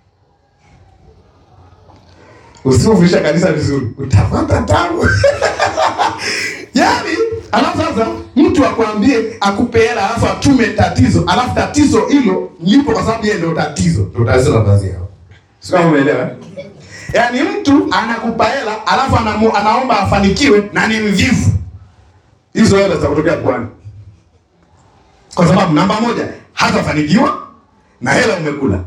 Usipofundisha kanisa vizuri, utapata tabu. Yaani, alafu sasa mtu akwambie akupe hela alafu atume tatizo, alafu tatizo hilo lipo kwa sababu yeye ndio tatizo. Ndio tatizo la kazi yao. Sio kama umeelewa? eh? Yaani mtu anakupa hela alafu anamu, anaomba afanikiwe na ni mvivu. Hizo hela zitakutokea kwani? Kwa sababu namba moja, hatafanikiwa na hela umekula.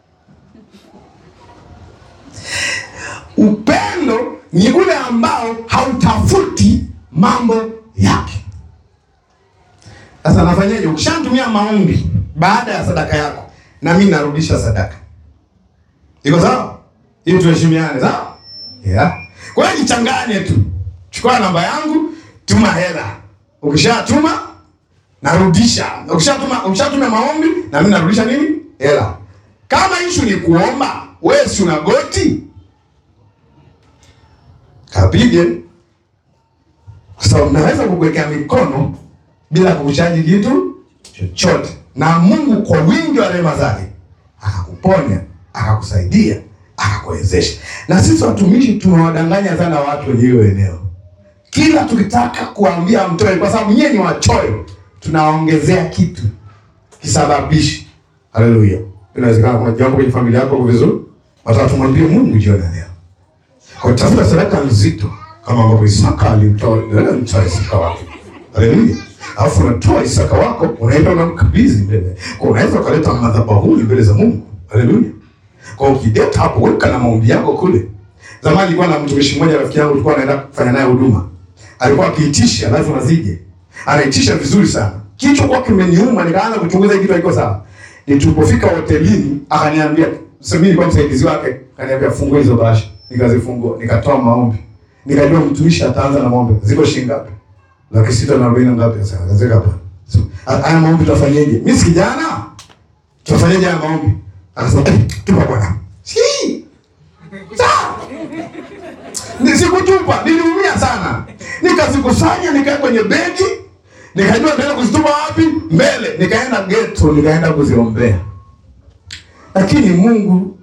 Upendo ni ule ambao hautafuti mambo yake. Sasa nafanyaje? Ukishatumia maombi baada ya sadaka yako, na mimi narudisha sadaka. Iko sawa? Ili tuheshimiane, sawa? Yeah. Kwa hiyo jichanganye tu, chukua namba yangu, tuma hela. Ukishatuma narudisha. Ukishatuma ukishatuma maombi, na mimi narudisha nini? Hela. Kama issue ni kuomba, wewe si una goti kapige kwa sababu naweza kukuwekea mikono bila kukuchaji kitu chochote, na Mungu kwa wingi wa rehema zake akakuponya, akakusaidia, akakuwezesha. Na sisi watumishi tumewadanganya sana watu wenye hiyo eneo, kila tukitaka kuambia mtoe, kwa sababu nyie ni wachoyo, tunaongezea kitu kisababishi. Haleluya! Inawezekana kuna jambo kwenye familia yako liko vizuri, wataka tumwambie Mungu jioni ya leo kwa tafuta sadaka nzito kama ambavyo Isaka alimtoa ndio mtoa Isaka wake. Haleluya. Alafu unatoa Isaka wako unaenda unamkabidhi mbele. Kwa unaweza ukaleta madhabahuni mbele za Mungu. Haleluya. Kwa ukideta hapo weka na maombi yako kule. Zamani nilikuwa na mtumishi mmoja rafiki yangu tulikuwa naenda kufanya naye huduma. Alikuwa akiitisha lazima zije. Anaitisha vizuri sana. Kichwa kwa kimeniuma nikaanza kuchunguza hiki kitu haiko sawa. Nilipofika hotelini akaniambia, sasa mimi nilikuwa msaidizi wake, akaniambia fungua hizo bahasha. Nikazifungua, nikatoa maombi. Nikajua mtumishi ataanza na maombi. Ziko shilingi ngapi? Laki sita na arobaini na ngapi sasa? Akazeka hapa. So, haya maombi tutafanyaje? Mimi si kijana. Tutafanyaje haya maombi? Akasema, "Eh, tupa bwana." Si. Sawa. Ni sikutupa, niliumia sana. Nikazikusanya nikaweka kwenye begi, nikajua naenda kuzitupa wapi? Mbele. Nikaenda ghetto, nikaenda kuziombea. Lakini Mungu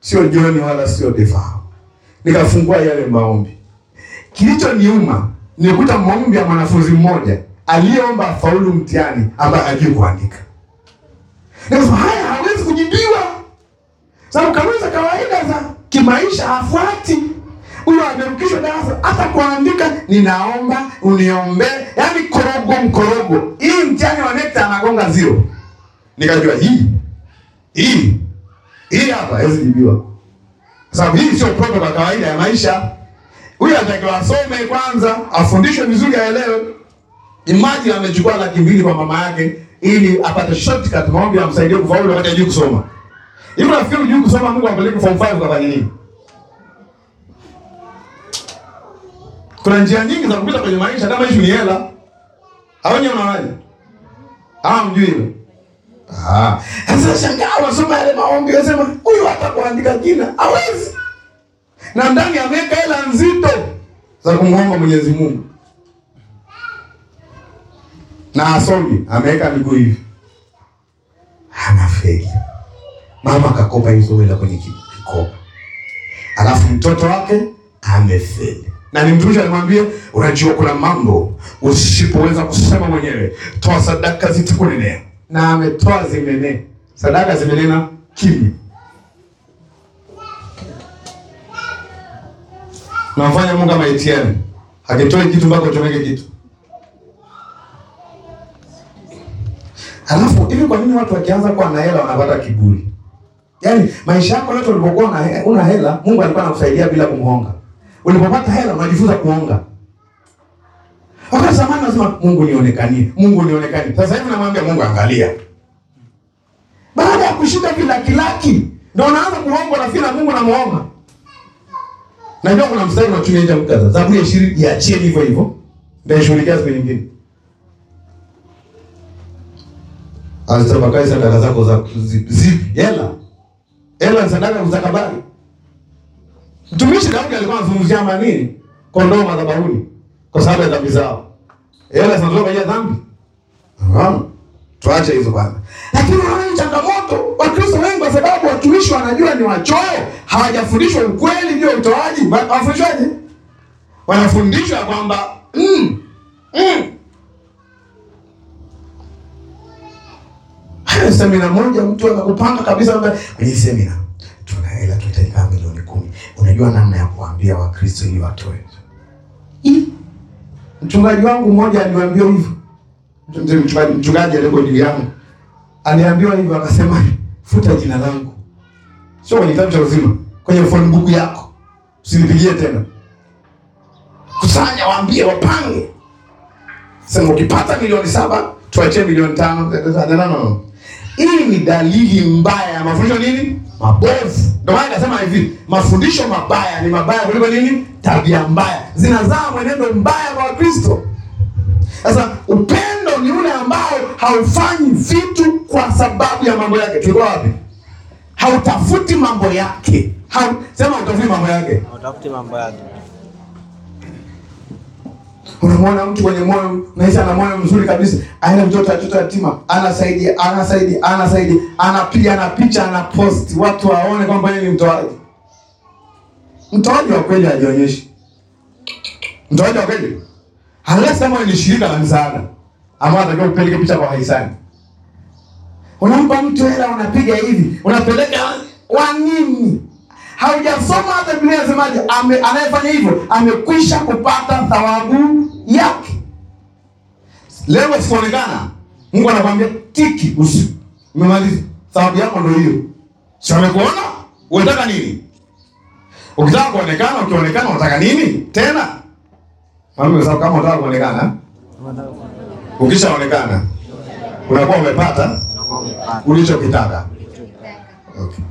sio John wala sio Defao. Nikafungua yale maombi. Kilichoniuma nikuta maombi ya mwanafunzi mmoja aliyeomba afaulu mtihani ambaye hajui kuandika. Nikasema haya hawezi kujibiwa, sababu kanuni za kawaida za kimaisha hafuati. Huyo amerukishwa darasa, hata kuandika ninaomba uniombee, yaani korogo mkorogo. Hii mtihani wa NECTA anagonga zero. Nikajua hii hii hii hapa hawezi jibiwa, kwa sababu hii sio protokoli ya kawaida ya maisha. Huyu anatakiwa asome kwanza, afundishwe vizuri, aelewe. Imagine amechukua laki mbili kwa mama yake ili apate shortcut maombi amsaidie kufaulu wakati hajui kusoma. Hivi nafikiri hujui kusoma, Mungu ampeleke form 5 kafanya nini? Kuna njia nyingi za kupita kwenye maisha, kama issue ni hela. Au nyewe unaonaje? Ah, mjui hilo. Ah, sasa shangaa wasoma yale maombi wasema huyu hata kuandika jina hawezi. Na ndani ameweka hela nzito za kumwomba Mwenyezi Mungu. Na asomi ameweka miguu hivi. Anafeli. Mama akakopa hizo hela kwenye ki- kikoba. Alafu mtoto wake amefeli. Na ni mtumishi alimwambia, unajua kuna mambo usipoweza kusema mwenyewe, toa sadaka zitakunenea. Na ametoa zimenea, sadaka zimenena kimya. Namfanya Mungu kama ATM, akitoe kitu mpaka uchomeke kitu. Alafu hivi, kwa nini watu wakianza kuwa na hela wanapata kiburi? Yaani maisha yako yote ulipokuwa una he- una hela, Mungu alikuwa anakusaidia bila kumhonga. Ulipopata hela unajifunza kuhonga. Wakati zamani nasema Mungu nionekanie, Mungu nionekanie. Sasa hivi namwambia Mungu angalia. Baada ya kushika vile laki laki, ndio unaanza kuhongwa na fila Mungu namuomba. Najua kuna mstari unatumia nje mkaza. Zaburi ya 20 iachie hivyo hivyo. Ndio shughulikia siku nyingine. Azitabakai sadaka zako za zi- zipi? Hela. Hela ni sadaka za kabari. Mtumishi Daudi alikuwa anazungumzia ama nini? Kondoo madhabahuni kwa sababu ya dhambi zao. Hela zinatoka kwenye dhambi. Ah. Tuache hizo bwana. Lakini unaona ni changamoto. Wakristo wengi kwa sababu watumishi wanajua ni wachoyo, hawajafundishwa ukweli ndio utoaji. Wa- Wafundishwaje? Wanafundishwa kwamba mm, mm. Semina moja mtu akakupanga kabisa kwamba kwenye semina tuna hela tunahitaji kama milioni kumi. Unajua namna ya kuambia Wakristo ili watoe. Ih, Mchungaji wangu mmoja aliwaambia hivyo. Mzee mchungaji mchungaji aliyeko juu yangu aliambiwa hivyo, akasema futa jina langu, sio kwenye kitabu cha uzima, kwenye phone book yako, usinipigie tena. Kusanya, waambie wapange, sema ukipata milioni saba tuachie milioni tano. No, no, no. Hii ni dalili mbaya ya mafundisho nini mabovu. Ndio maana akasema hivi, mafundisho mabaya ni mabaya kuliko nini, tabia mbaya zinazaa mwenendo mbaya kwa Wakristo. Sasa upendo ni ule ambao haufanyi vitu kwa sababu ya mambo yake. Tulikuwa wapi? Hautafuti mambo yake. Hau, sema hautafuti mambo yake. Utafute mambo yake. Unamwona mtu mwenye moyo maisha na moyo mzuri kabisa, aina mtoto atoto yatima, anasaidia anasaidia anasaidia, anapiga na picha ana post, watu waone kwamba yeye ni mtoaji. Mtoaji wa kweli hajionyeshi. Mtoaji wa kweli unless kama ni shirika la msaada ambao anatakiwa upeleke picha kwa hisani. Unampa mtu hela, unapiga hivi, unapeleka wa nini? Haujasoma hata Biblia inasemaje? Ame, anayefanya hivyo amekwisha kupata thawabu yake. Leo sikuonekana, Mungu anakwambia tiki, usi umemaliza, thawabu yako ndio hiyo. Si amekuona? Unataka nini? Ukitaka kuonekana, ukionekana unataka nini tena? Mami, kwa sababu kama unataka kuonekana, ukishaonekana unakuwa umepata ulichokitaka. Okay.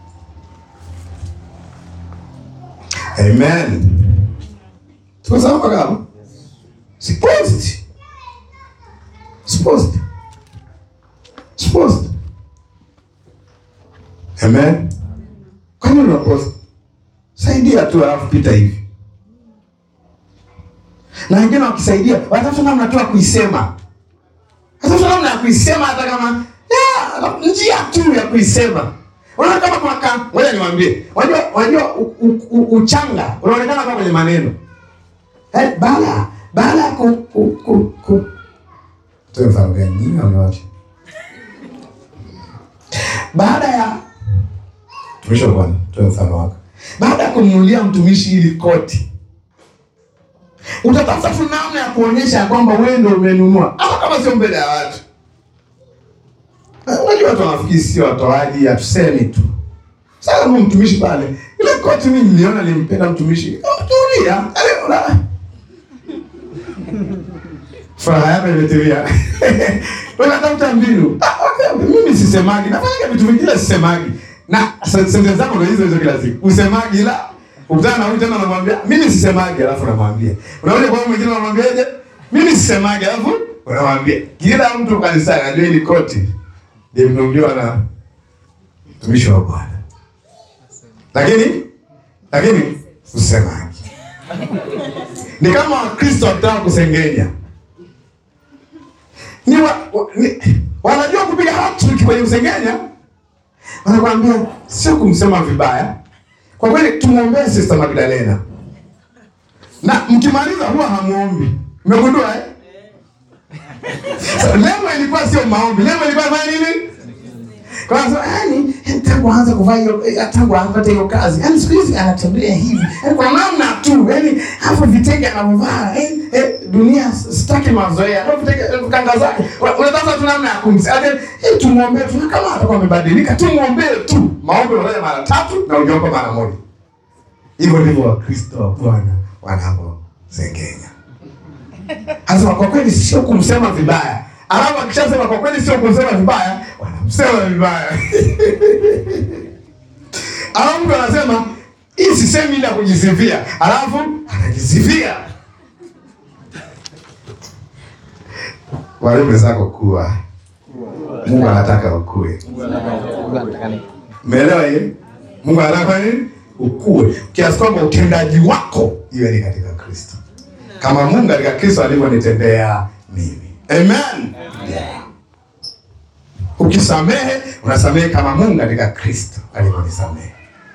Amen. Tuko sawa kama? Supposed. Supposed. Supposed. Amen. Kwa nini unapost? Saidia tu alafu pita hivi. Na wengine wakisaidia, watafuta namna tu ya kuisema. Watafuta namna ya kuisema hata kama ya, njia tu ya kuisema. Unaona kama kuna ka, ngoja niwaambie. Unajua unajua u- u- u- uchanga unaonekana kama kwenye maneno. Eh, bala bala ku ku ku, ku. Tuwe mfano gani? Nini amewacha? Baada ya mtumishi wa Bwana, tuwe mfano wako. Baada ya kumnunulia mtumishi ili koti, utatafuta tu namna ya kuonyesha ya kwamba wewe ndio umenunua, ama kama sio mbele ya watu. Eh, Unajua watu wanafikiri sio watoaji, hatusemi tu. Sasa kama mtumishi pale, ile koti mimi niliona nilimpenda mtumishi. Oh, tulia. Yaani una Furaha yako imetulia. Unatafuta mbinu. Ah, okay. Mimi sisemagi, nafanya vitu vingine sisemagi. Na sentensi zangu ndio hizo hizo kila siku. Usemagi ila ukutana na huyu tena unamwambia mimi sisemagi alafu unamwambia. Unaona kwa mwingine unamwambiaje? Mimi sisemagi alafu unamwambia. Kila mtu kanisani anajua hili koti limenunuliwa na mtumishi wa Bwana. Lakini lakini usemaji. Ni kama Wakristo wakitaka kusengenya. Ni, wa, wa, ni wanajua kupiga hat-trick kwenye kusengenya. Wanakuambia sio kumsema vibaya. Kwa kweli tumwombee Sister Magdalena. Na mkimaliza huwa hamuombi. Mmegundua eh? So, lengo ilikuwa sio maombi. Lengo ilikuwa fanya nini? Kwa sababu yani tangu aanze kuvaa hiyo eh, tangu apate hiyo kazi. Yaani siku hizi anatembea hivi. Yaani kwa namna tu. Yaani hapo vitenge anavyovaa. Eh, eh, dunia sitaki mazoea. Hapo vitenge eh, kanga zake. Una- Unatafuta tu namna ya kumsaidia. Eh, tumuombee tu kama atakuwa amebadilika. Tumuombee tu. Maombi unafanya mara tatu na ujaomba mara moja. Hivyo ndivyo Wakristo wa Bwana wanavyosengenya. Anasema kwa kweli sio kumsema vibaya. Alafu akishasema kwa kweli sio kumsema vibaya, wanamsema vibaya. Alafu mtu anasema hii sisemi ili ya kujisifia, alafu anajisifia. Wale zako kuwa Mungu anataka ukue. Umeelewa hiyo? Mungu anataka nini? Ukue kiasi kwamba utendaji wako iwe ni katika Kristo, kama Mungu katika Kristo alivyonitendea mimi. Amen. Yeah. Ukisamehe unasamehe kama Mungu katika Kristo alivyonisamehe,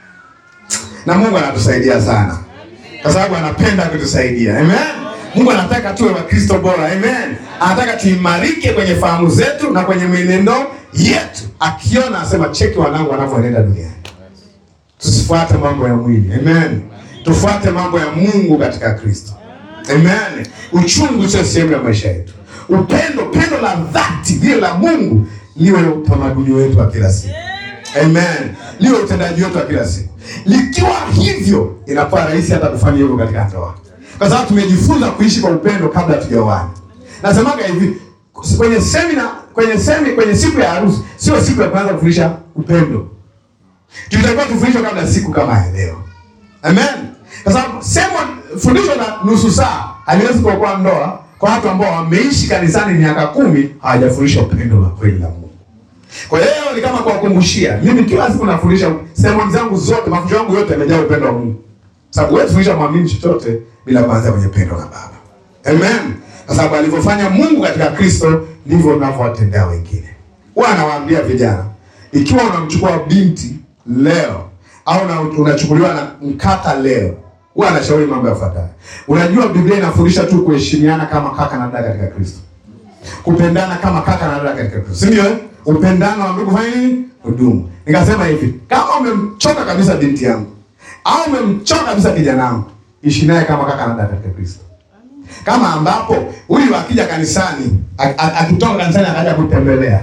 na Mungu anatusaidia sana kwa sababu anapenda kutusaidia. Amen. Mungu anataka tuwe Wakristo bora. Amen. Anataka tuimarike kwenye fahamu zetu na kwenye mwenendo yetu, akiona asema, cheki wanangu wanavyoenenda duniani. Tusifuate mambo ya mwili. Amen. Tufuate mambo ya Mungu katika Kristo. Amen. Uchungu sio sehemu ya maisha yetu. Upendo, pendo la dhati lile la Mungu liwe utamaduni wetu wa kila siku. Amen. Liwe utendaji wetu wa kila siku. Likiwa hivyo, inakuwa rahisi hata kufanya hivyo katika ndoa, kwa sababu tumejifunza kuishi kwa upendo kabla hatujaoana. Nasemaga hivi kwenye semina, kwenye semi, kwenye siku ya harusi, sio siku ya kwanza kufundisha upendo. Tulitakiwa tufundishwe kabla ya siku kama ya leo. Amen. Kwa sababu sema fundisho la nusu saa haliwezi kuokoa ndoa kwa watu ambao wameishi kanisani miaka kumi hawajafundisha upendo wa kweli la Mungu. Kwa hiyo leo ni kama kuwakumbushia. Mimi kila siku nafundisha sermoni zangu zote, mafundisho yangu yote yamejaa upendo wa Mungu. Sababu wewe fundisha mwamini chochote bila kuanza kwenye pendo la Baba. Amen. Kwa sababu alivyofanya Mungu katika Kristo ndivyo unavyowatendea wengine. Huwa anawaambia vijana, ikiwa unamchukua binti leo au na unachukuliwa na mkaka leo, huwa anashauri mambo yafuatayo. Unajua Biblia inafundisha tu kuheshimiana kama kaka na dada katika Kristo, kupendana kama kaka na dada katika Kristo, si ndio? eh? Upendano wa ndugu fanya nini? Hudumu. Nikasema hivi, kama umemchoka kabisa binti yangu au umemchoka kabisa kijana wangu, ishi naye kama kaka na dada katika Kristo kama ambapo huyu akija kanisani ak- ak- akitoka kanisani akaja kutembelea,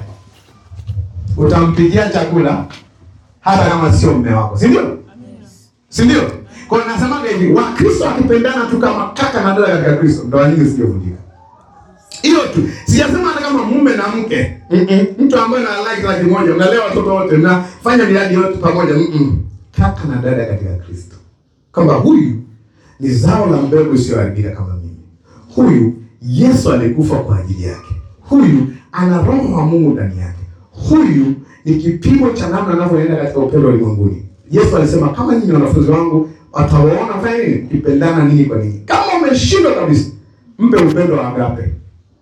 utampigia chakula hata kama sio mume wako, si ndio? Si ndio? Kwa hiyo nasemaga hivi, Wakristo wakipendana tu kama kaka na dada katika Kristo, ndoa nyingi zisijovunjika. Hiyo tu, sijasema hata kama mume na mke Mm-mm. mtu ambaye na like laki moja, mnalea watoto wote, mnafanya miradi yote pamoja, Mm-mm. kaka na dada katika Kristo, kwamba huyu ni zao la mbegu isiyoharibika kama mimi. Huyu Yesu alikufa kwa ajili yake. Huyu ana roho wa Mungu ndani yake. Huyu ni kipimo cha namna anavyoenda katika upendo ulimwenguni. Yesu alisema kama nyinyi wanafunzi wangu watawaona fanya nini? Kipendana ninyi kwa ninyi. Kama umeshindwa kabisa, mpe upendo wa agape.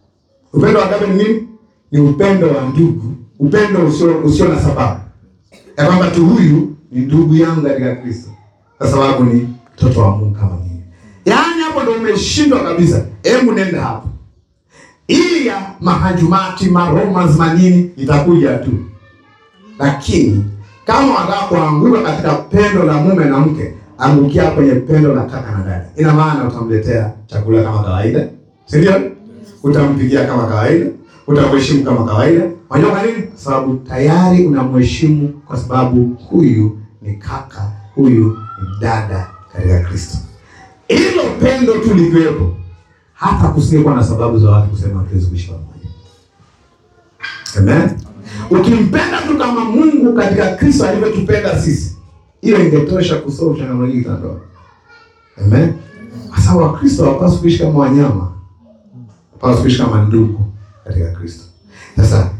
Upendo wa agape ni nini? Ni upendo wa ndugu, upendo usio usio na sababu. ya kwamba tu huyu ni ndugu yangu katika Kristo, kwa sababu ni mtoto wa Mungu kama mimi. Yaani hapo ndo umeshindwa kabisa. Hebu nenda hapo, ili ya mahajumati maromans manini itakuja tu, lakini kama wanataka kuanguka katika pendo la mume na mke, angukia kwenye pendo la kaka na dada. Ina maana utamletea chakula kama kawaida, si ndio? Utampikia kama kawaida, utamheshimu kama kawaida. Unajua kwa nini? Kwa sababu tayari unamheshimu, kwa sababu huyu ni kaka, huyu ni dada katika Kristo. Hilo pendo tu likiwepo, hata kusingekuwa na sababu za watu kusema hatuwezi kuishi pamoja. Amen. Ukimpenda tu kama Mungu katika Kristo alivyotupenda sisi, hiyo ingetosha kusolve changamoto hii za ndoa. Amen. Kwa sababu Wakristo hawapaswi kuishi kama wanyama, hawapaswi kuishi kama ndugu katika Kristo. Sasa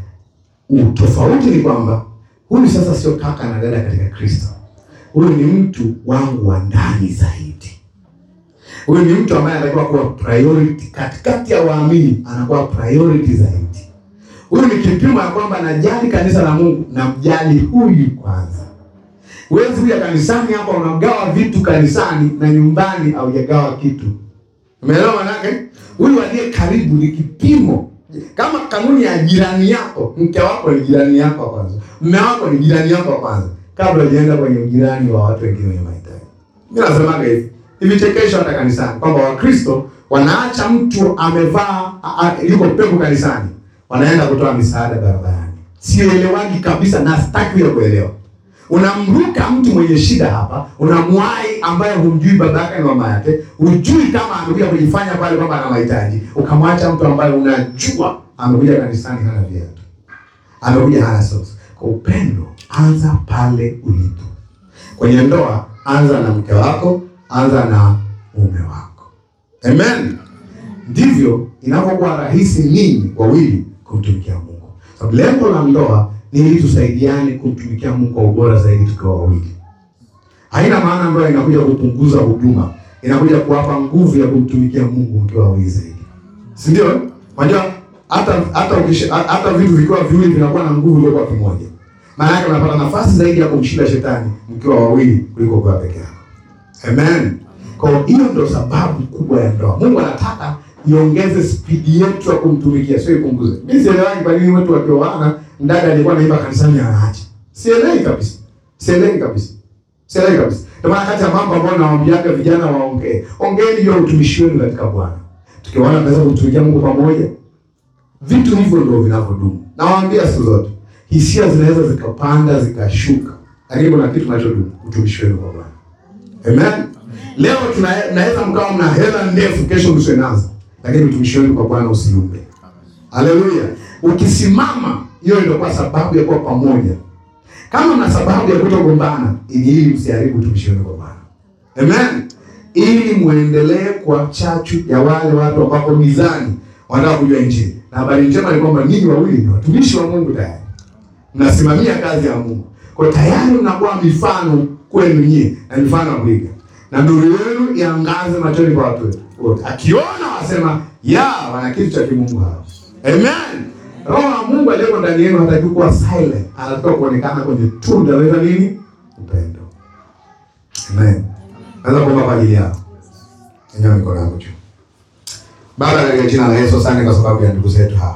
utofauti ni kwamba huyu sasa sio kaka na dada katika Kristo, huyu ni mtu wangu wa ndani zaidi. Huyu ni mtu ambaye anatakiwa kuwa priority katikati ya waamini, anakuwa priority zaidi. Huyu ni kipimo ya kwamba najali kanisa la Mungu, namjali huyu kwanza. Huwezi kuja kanisani hapa unagawa vitu kanisani na nyumbani haujagawa kitu. Umeelewa manake? Huyu aliye karibu ni kipimo, kama kanuni ya jirani yako. Mke wako ni jirani yako wa kwanza, mme wako ni jirani yako wa kwanza, kabla hujaenda kwenye ujirani wa watu wengine wenye mahitaji. Mimi nasemaga hivi hivi, chekesho hata kanisani kwamba Wakristo wanaacha mtu amevaa a- a- yuko pepo kanisani, wanaenda kutoa misaada barabarani. Sielewagi kabisa na sitaki ya kuelewa. Unamruka mtu mwenye shida hapa, unamwai ambaye humjui baba yake na mama yake, hujui kama amekuja kujifanya pale kwamba ana mahitaji, ukamwacha mtu ambaye unajua amekuja kanisani hana viatu, amekuja hana socks. Kwa upendo, anza pale ulipo. Kwenye ndoa, anza na mke wako, anza na mume wako. Amen. Ndivyo inapokuwa rahisi ninyi wawili kumtumikia Mungu. Sababu lengo la ndoa ni ili tusaidiane kumtumikia Mungu kwa ubora zaidi tukiwa wawili. Haina maana ndoa inakuja kupunguza huduma, inakuja kuwapa nguvu ya kumtumikia Mungu mkiwa wawili zaidi, si ndio? Unajua hata hata ukisha, hata vitu vikiwa viwili vinakuwa na nguvu iliyokuwa kimoja. Maana yake unapata nafasi zaidi ya kumshinda shetani mkiwa wawili kuliko kwa peke yako. Amen. Kwa hiyo ndio sababu kubwa ya ndoa. Mungu anataka iongeze spidi yetu ya kumtumikia, sio ipunguze. Mimi sielewani kwa nini watu wakioana, dada alikuwa anaimba kanisani anaacha. Sielewi kabisa. Sielewi kabisa. Sielewi kabisa. Ndio maana kati ya mambo ambayo nawaambiaga vijana waongee, ongeeni juu ya utumishi wenu katika Bwana. Tukiwaona tunaweza kumtumikia Mungu pamoja. Vitu hivyo ndio vinavyodumu. Nawaambia siku zote, hisia zinaweza zikapanda zikashuka, lakini kuna kitu kinachodumu, utumishi wenu kwa Bwana. Amen. Leo tunaweza mkawa mna hela ndefu, kesho msiwe nazo, lakini utumishi wenu kwa Bwana usiumbe. Haleluya! Ukisimama, hiyo ndio kwa sababu ya kuwa pamoja. Kama mna sababu ya kutogombana, ili ili msiharibu utumishi wenu kwa Bwana. Amen. Ili muendelee kwa chachu ya wale watu ambao gizani wanataka kujua Injili. Na habari njema ni kwamba ninyi wawili ni watumishi wa Mungu tayari, mnasimamia kazi ya Mungu, kwa tayari mnakuwa mifano kwenu nyie na mifano ya kuiga, na nuru yenu iangaze machoni kwa watu wote, akiona wasema ya wana kitu cha kimungu hapa. Amen. Roho wa Mungu aliyeko ndani yenu hataki kuwa silent, anataka kuonekana kwenye tunda la nini? Upendo. Amen. Naweza kuomba kwa ajili yao. Nyanyua mikono yako juu. Baba, katika jina la Yesu, asante kwa sababu ya ndugu zetu hawa.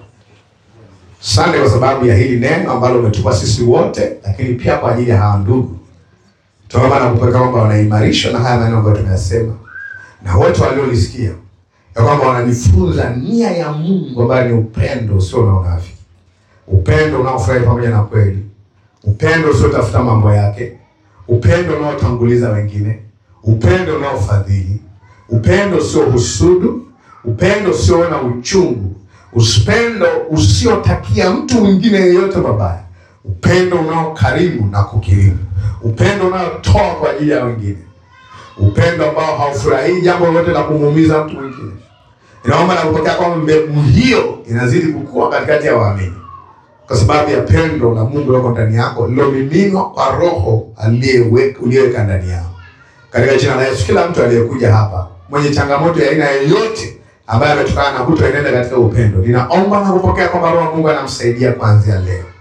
Asante kwa sababu ya hili neno ambalo umetupa sisi wote, lakini pia kwa ajili ya hawa ndugu. Tunaomba na kupeka kwamba wanaimarishwa na haya maneno ambayo tumeyasema, na wote waliolisikia ya kwamba wanajifunza nia ya Mungu ambayo ni upendo usio na unafiki, upendo unaofurahi pamoja na kweli, upendo usiotafuta mambo yake, upendo unaotanguliza wengine, upendo unaofadhili, upendo usio husudu, upendo usioona uchungu, upendo usiotakia mtu mwingine yeyote mabaya, upendo unaokarimu na kukirimu, upendo unaotoa kwa ajili ya wengine, upendo ambao haufurahii jambo lolote la kumuumiza mtu mwingine. Inaomba na kupokea kwamba mbegu hiyo inazidi kukua katikati ya waamini kwa sababu ya pendo la Mungu lililo ndani yako lilomiminwa kwa Roho aliyeweka uliyeweka ndani yao. Katika jina la Yesu, kila mtu aliyekuja hapa mwenye changamoto ya aina yoyote ambaye ametokana na kutoenenda katika upendo, ninaomba na kupokea kwamba Roho wa Mungu anamsaidia kuanzia leo.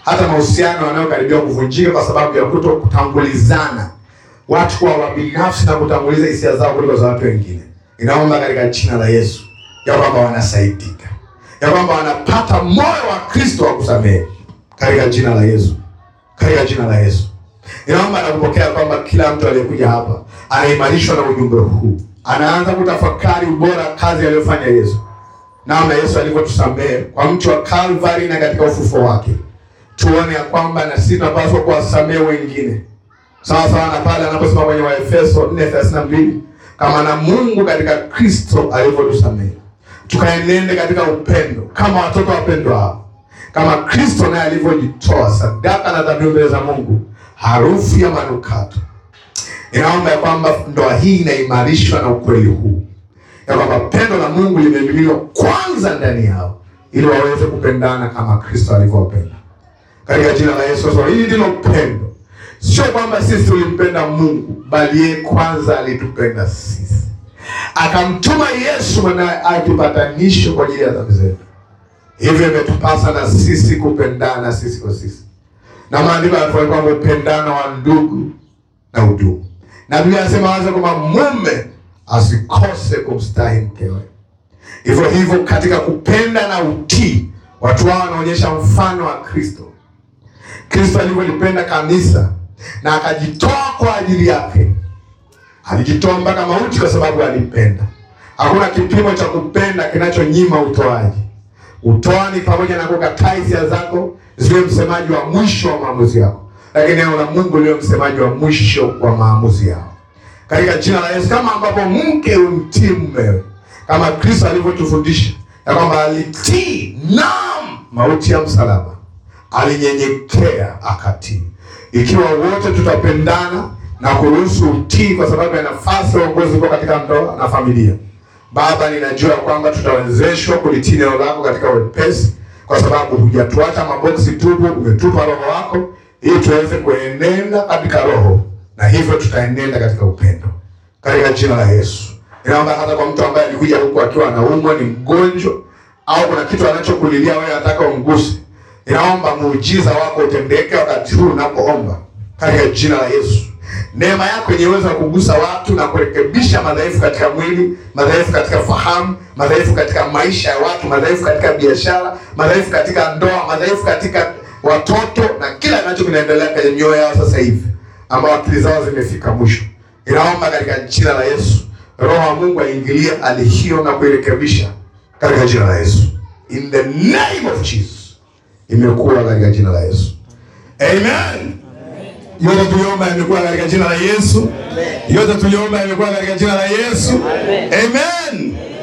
hata mahusiano yanayokaribia kuvunjika kwa sababu ya kuto kutangulizana, watu kuwa wabinafsi na kutanguliza hisia zao kuliko za watu wengine. Inaomba katika jina la Yesu ya kwamba wanasaidika, ya kwamba wanapata moyo wa Kristo wa kusamehe katika jina la Yesu, katika jina la Yesu. Ninaomba na kupokea kwamba kila mtu aliyekuja hapa anaimarishwa na ujumbe huu, anaanza kutafakari ubora kazi aliyofanya Yesu, namna Yesu alivyotusamehe kwa mti wa Kalvari na katika ufufuo wake. Tuone ya kwamba na sisi tunapaswa kuwasamehe wengine sawa sawa na pale anaposema kwenye Waefeso 4:32 kama na Mungu katika Kristo alivyotusamehe, tukaenende katika upendo kama watoto wapendwao, kama Kristo naye alivyojitoa sadaka na dhabihu mbele za Mungu, harufu ya manukato. Inaomba ya kwamba ndoa hii inaimarishwa na ukweli huu ya kwamba pendo la Mungu limemiminiwa kwanza ndani yao ili waweze kupendana kama Kristo alivyowapenda. Katika jina la Yesu, so hili ndilo pendo, sio kwamba sisi tulimpenda Mungu, bali yeye kwanza alitupenda sisi, akamtuma Yesu mwanaye akipatanisho kwa ajili ya dhambi zetu. Hivyo imetupasa na sisi kupendana sisi kwa sisi, na maandiko yanatuambia kwamba upendano wa ndugu na udugu, na Biblia inasema wazi kwamba mume asikose kumstahi mkewe. Hivyo hivyo katika kupenda na utii, watu hao wanaonyesha mfano wa Kristo. Kristo alivyolipenda kanisa na akajitoa kwa ajili yake, alijitoa mpaka mauti kwa sababu alipenda. Hakuna kipimo cha kupenda kinachonyima utoaji. Utoa ni pamoja na kukataa hisia zako ziwe msemaji wa mwisho wa maamuzi yako, lakini neno la Mungu liwe msemaji wa mwisho wa maamuzi yao katika jina la Yesu, kama ambapo mke umtii mumewe kama Kristo alivyotufundisha ya kwamba alitii, naam, mauti ya msalaba, alinyenyekea akatii. Ikiwa wote tutapendana na kuruhusu utii, kwa sababu ya nafasi ya uongozi uko katika ndoa na familia, Baba, ninajua kwamba tutawezeshwa kulitii neno lako katika wepesi, kwa sababu hujatuacha maboksi tupu, umetupa Roho wako ili tuweze kuenenda katika Roho na hivyo tutaenenda katika upendo katika jina la Yesu. Inaomba hata kwa mtu ambaye alikuja huku akiwa anaumwa, ni mgonjwa au kuna kitu anachokulilia wewe, nataka umguse, inaomba muujiza wako utendeke wakati huu unapoomba katika jina la Yesu. Neema yako yenye uwezo wa kugusa watu na kurekebisha madhaifu katika mwili, madhaifu katika fahamu, madhaifu katika maisha ya watu, madhaifu katika biashara, madhaifu katika ndoa, madhaifu katika watoto na kila kinacho kinaendelea kwenye mioyo yao sasa hivi ambao akili zao zimefika mwisho. Inaomba katika jina la Yesu, Roho wa Mungu aingilie hali hiyo na kuirekebisha katika jina la Yesu, in the name of Jesus. Imekuwa katika jina la Yesu, amen. Yote tuliomba imekuwa katika jina la Yesu, yote tuliomba imekuwa katika jina la Yesu, amen.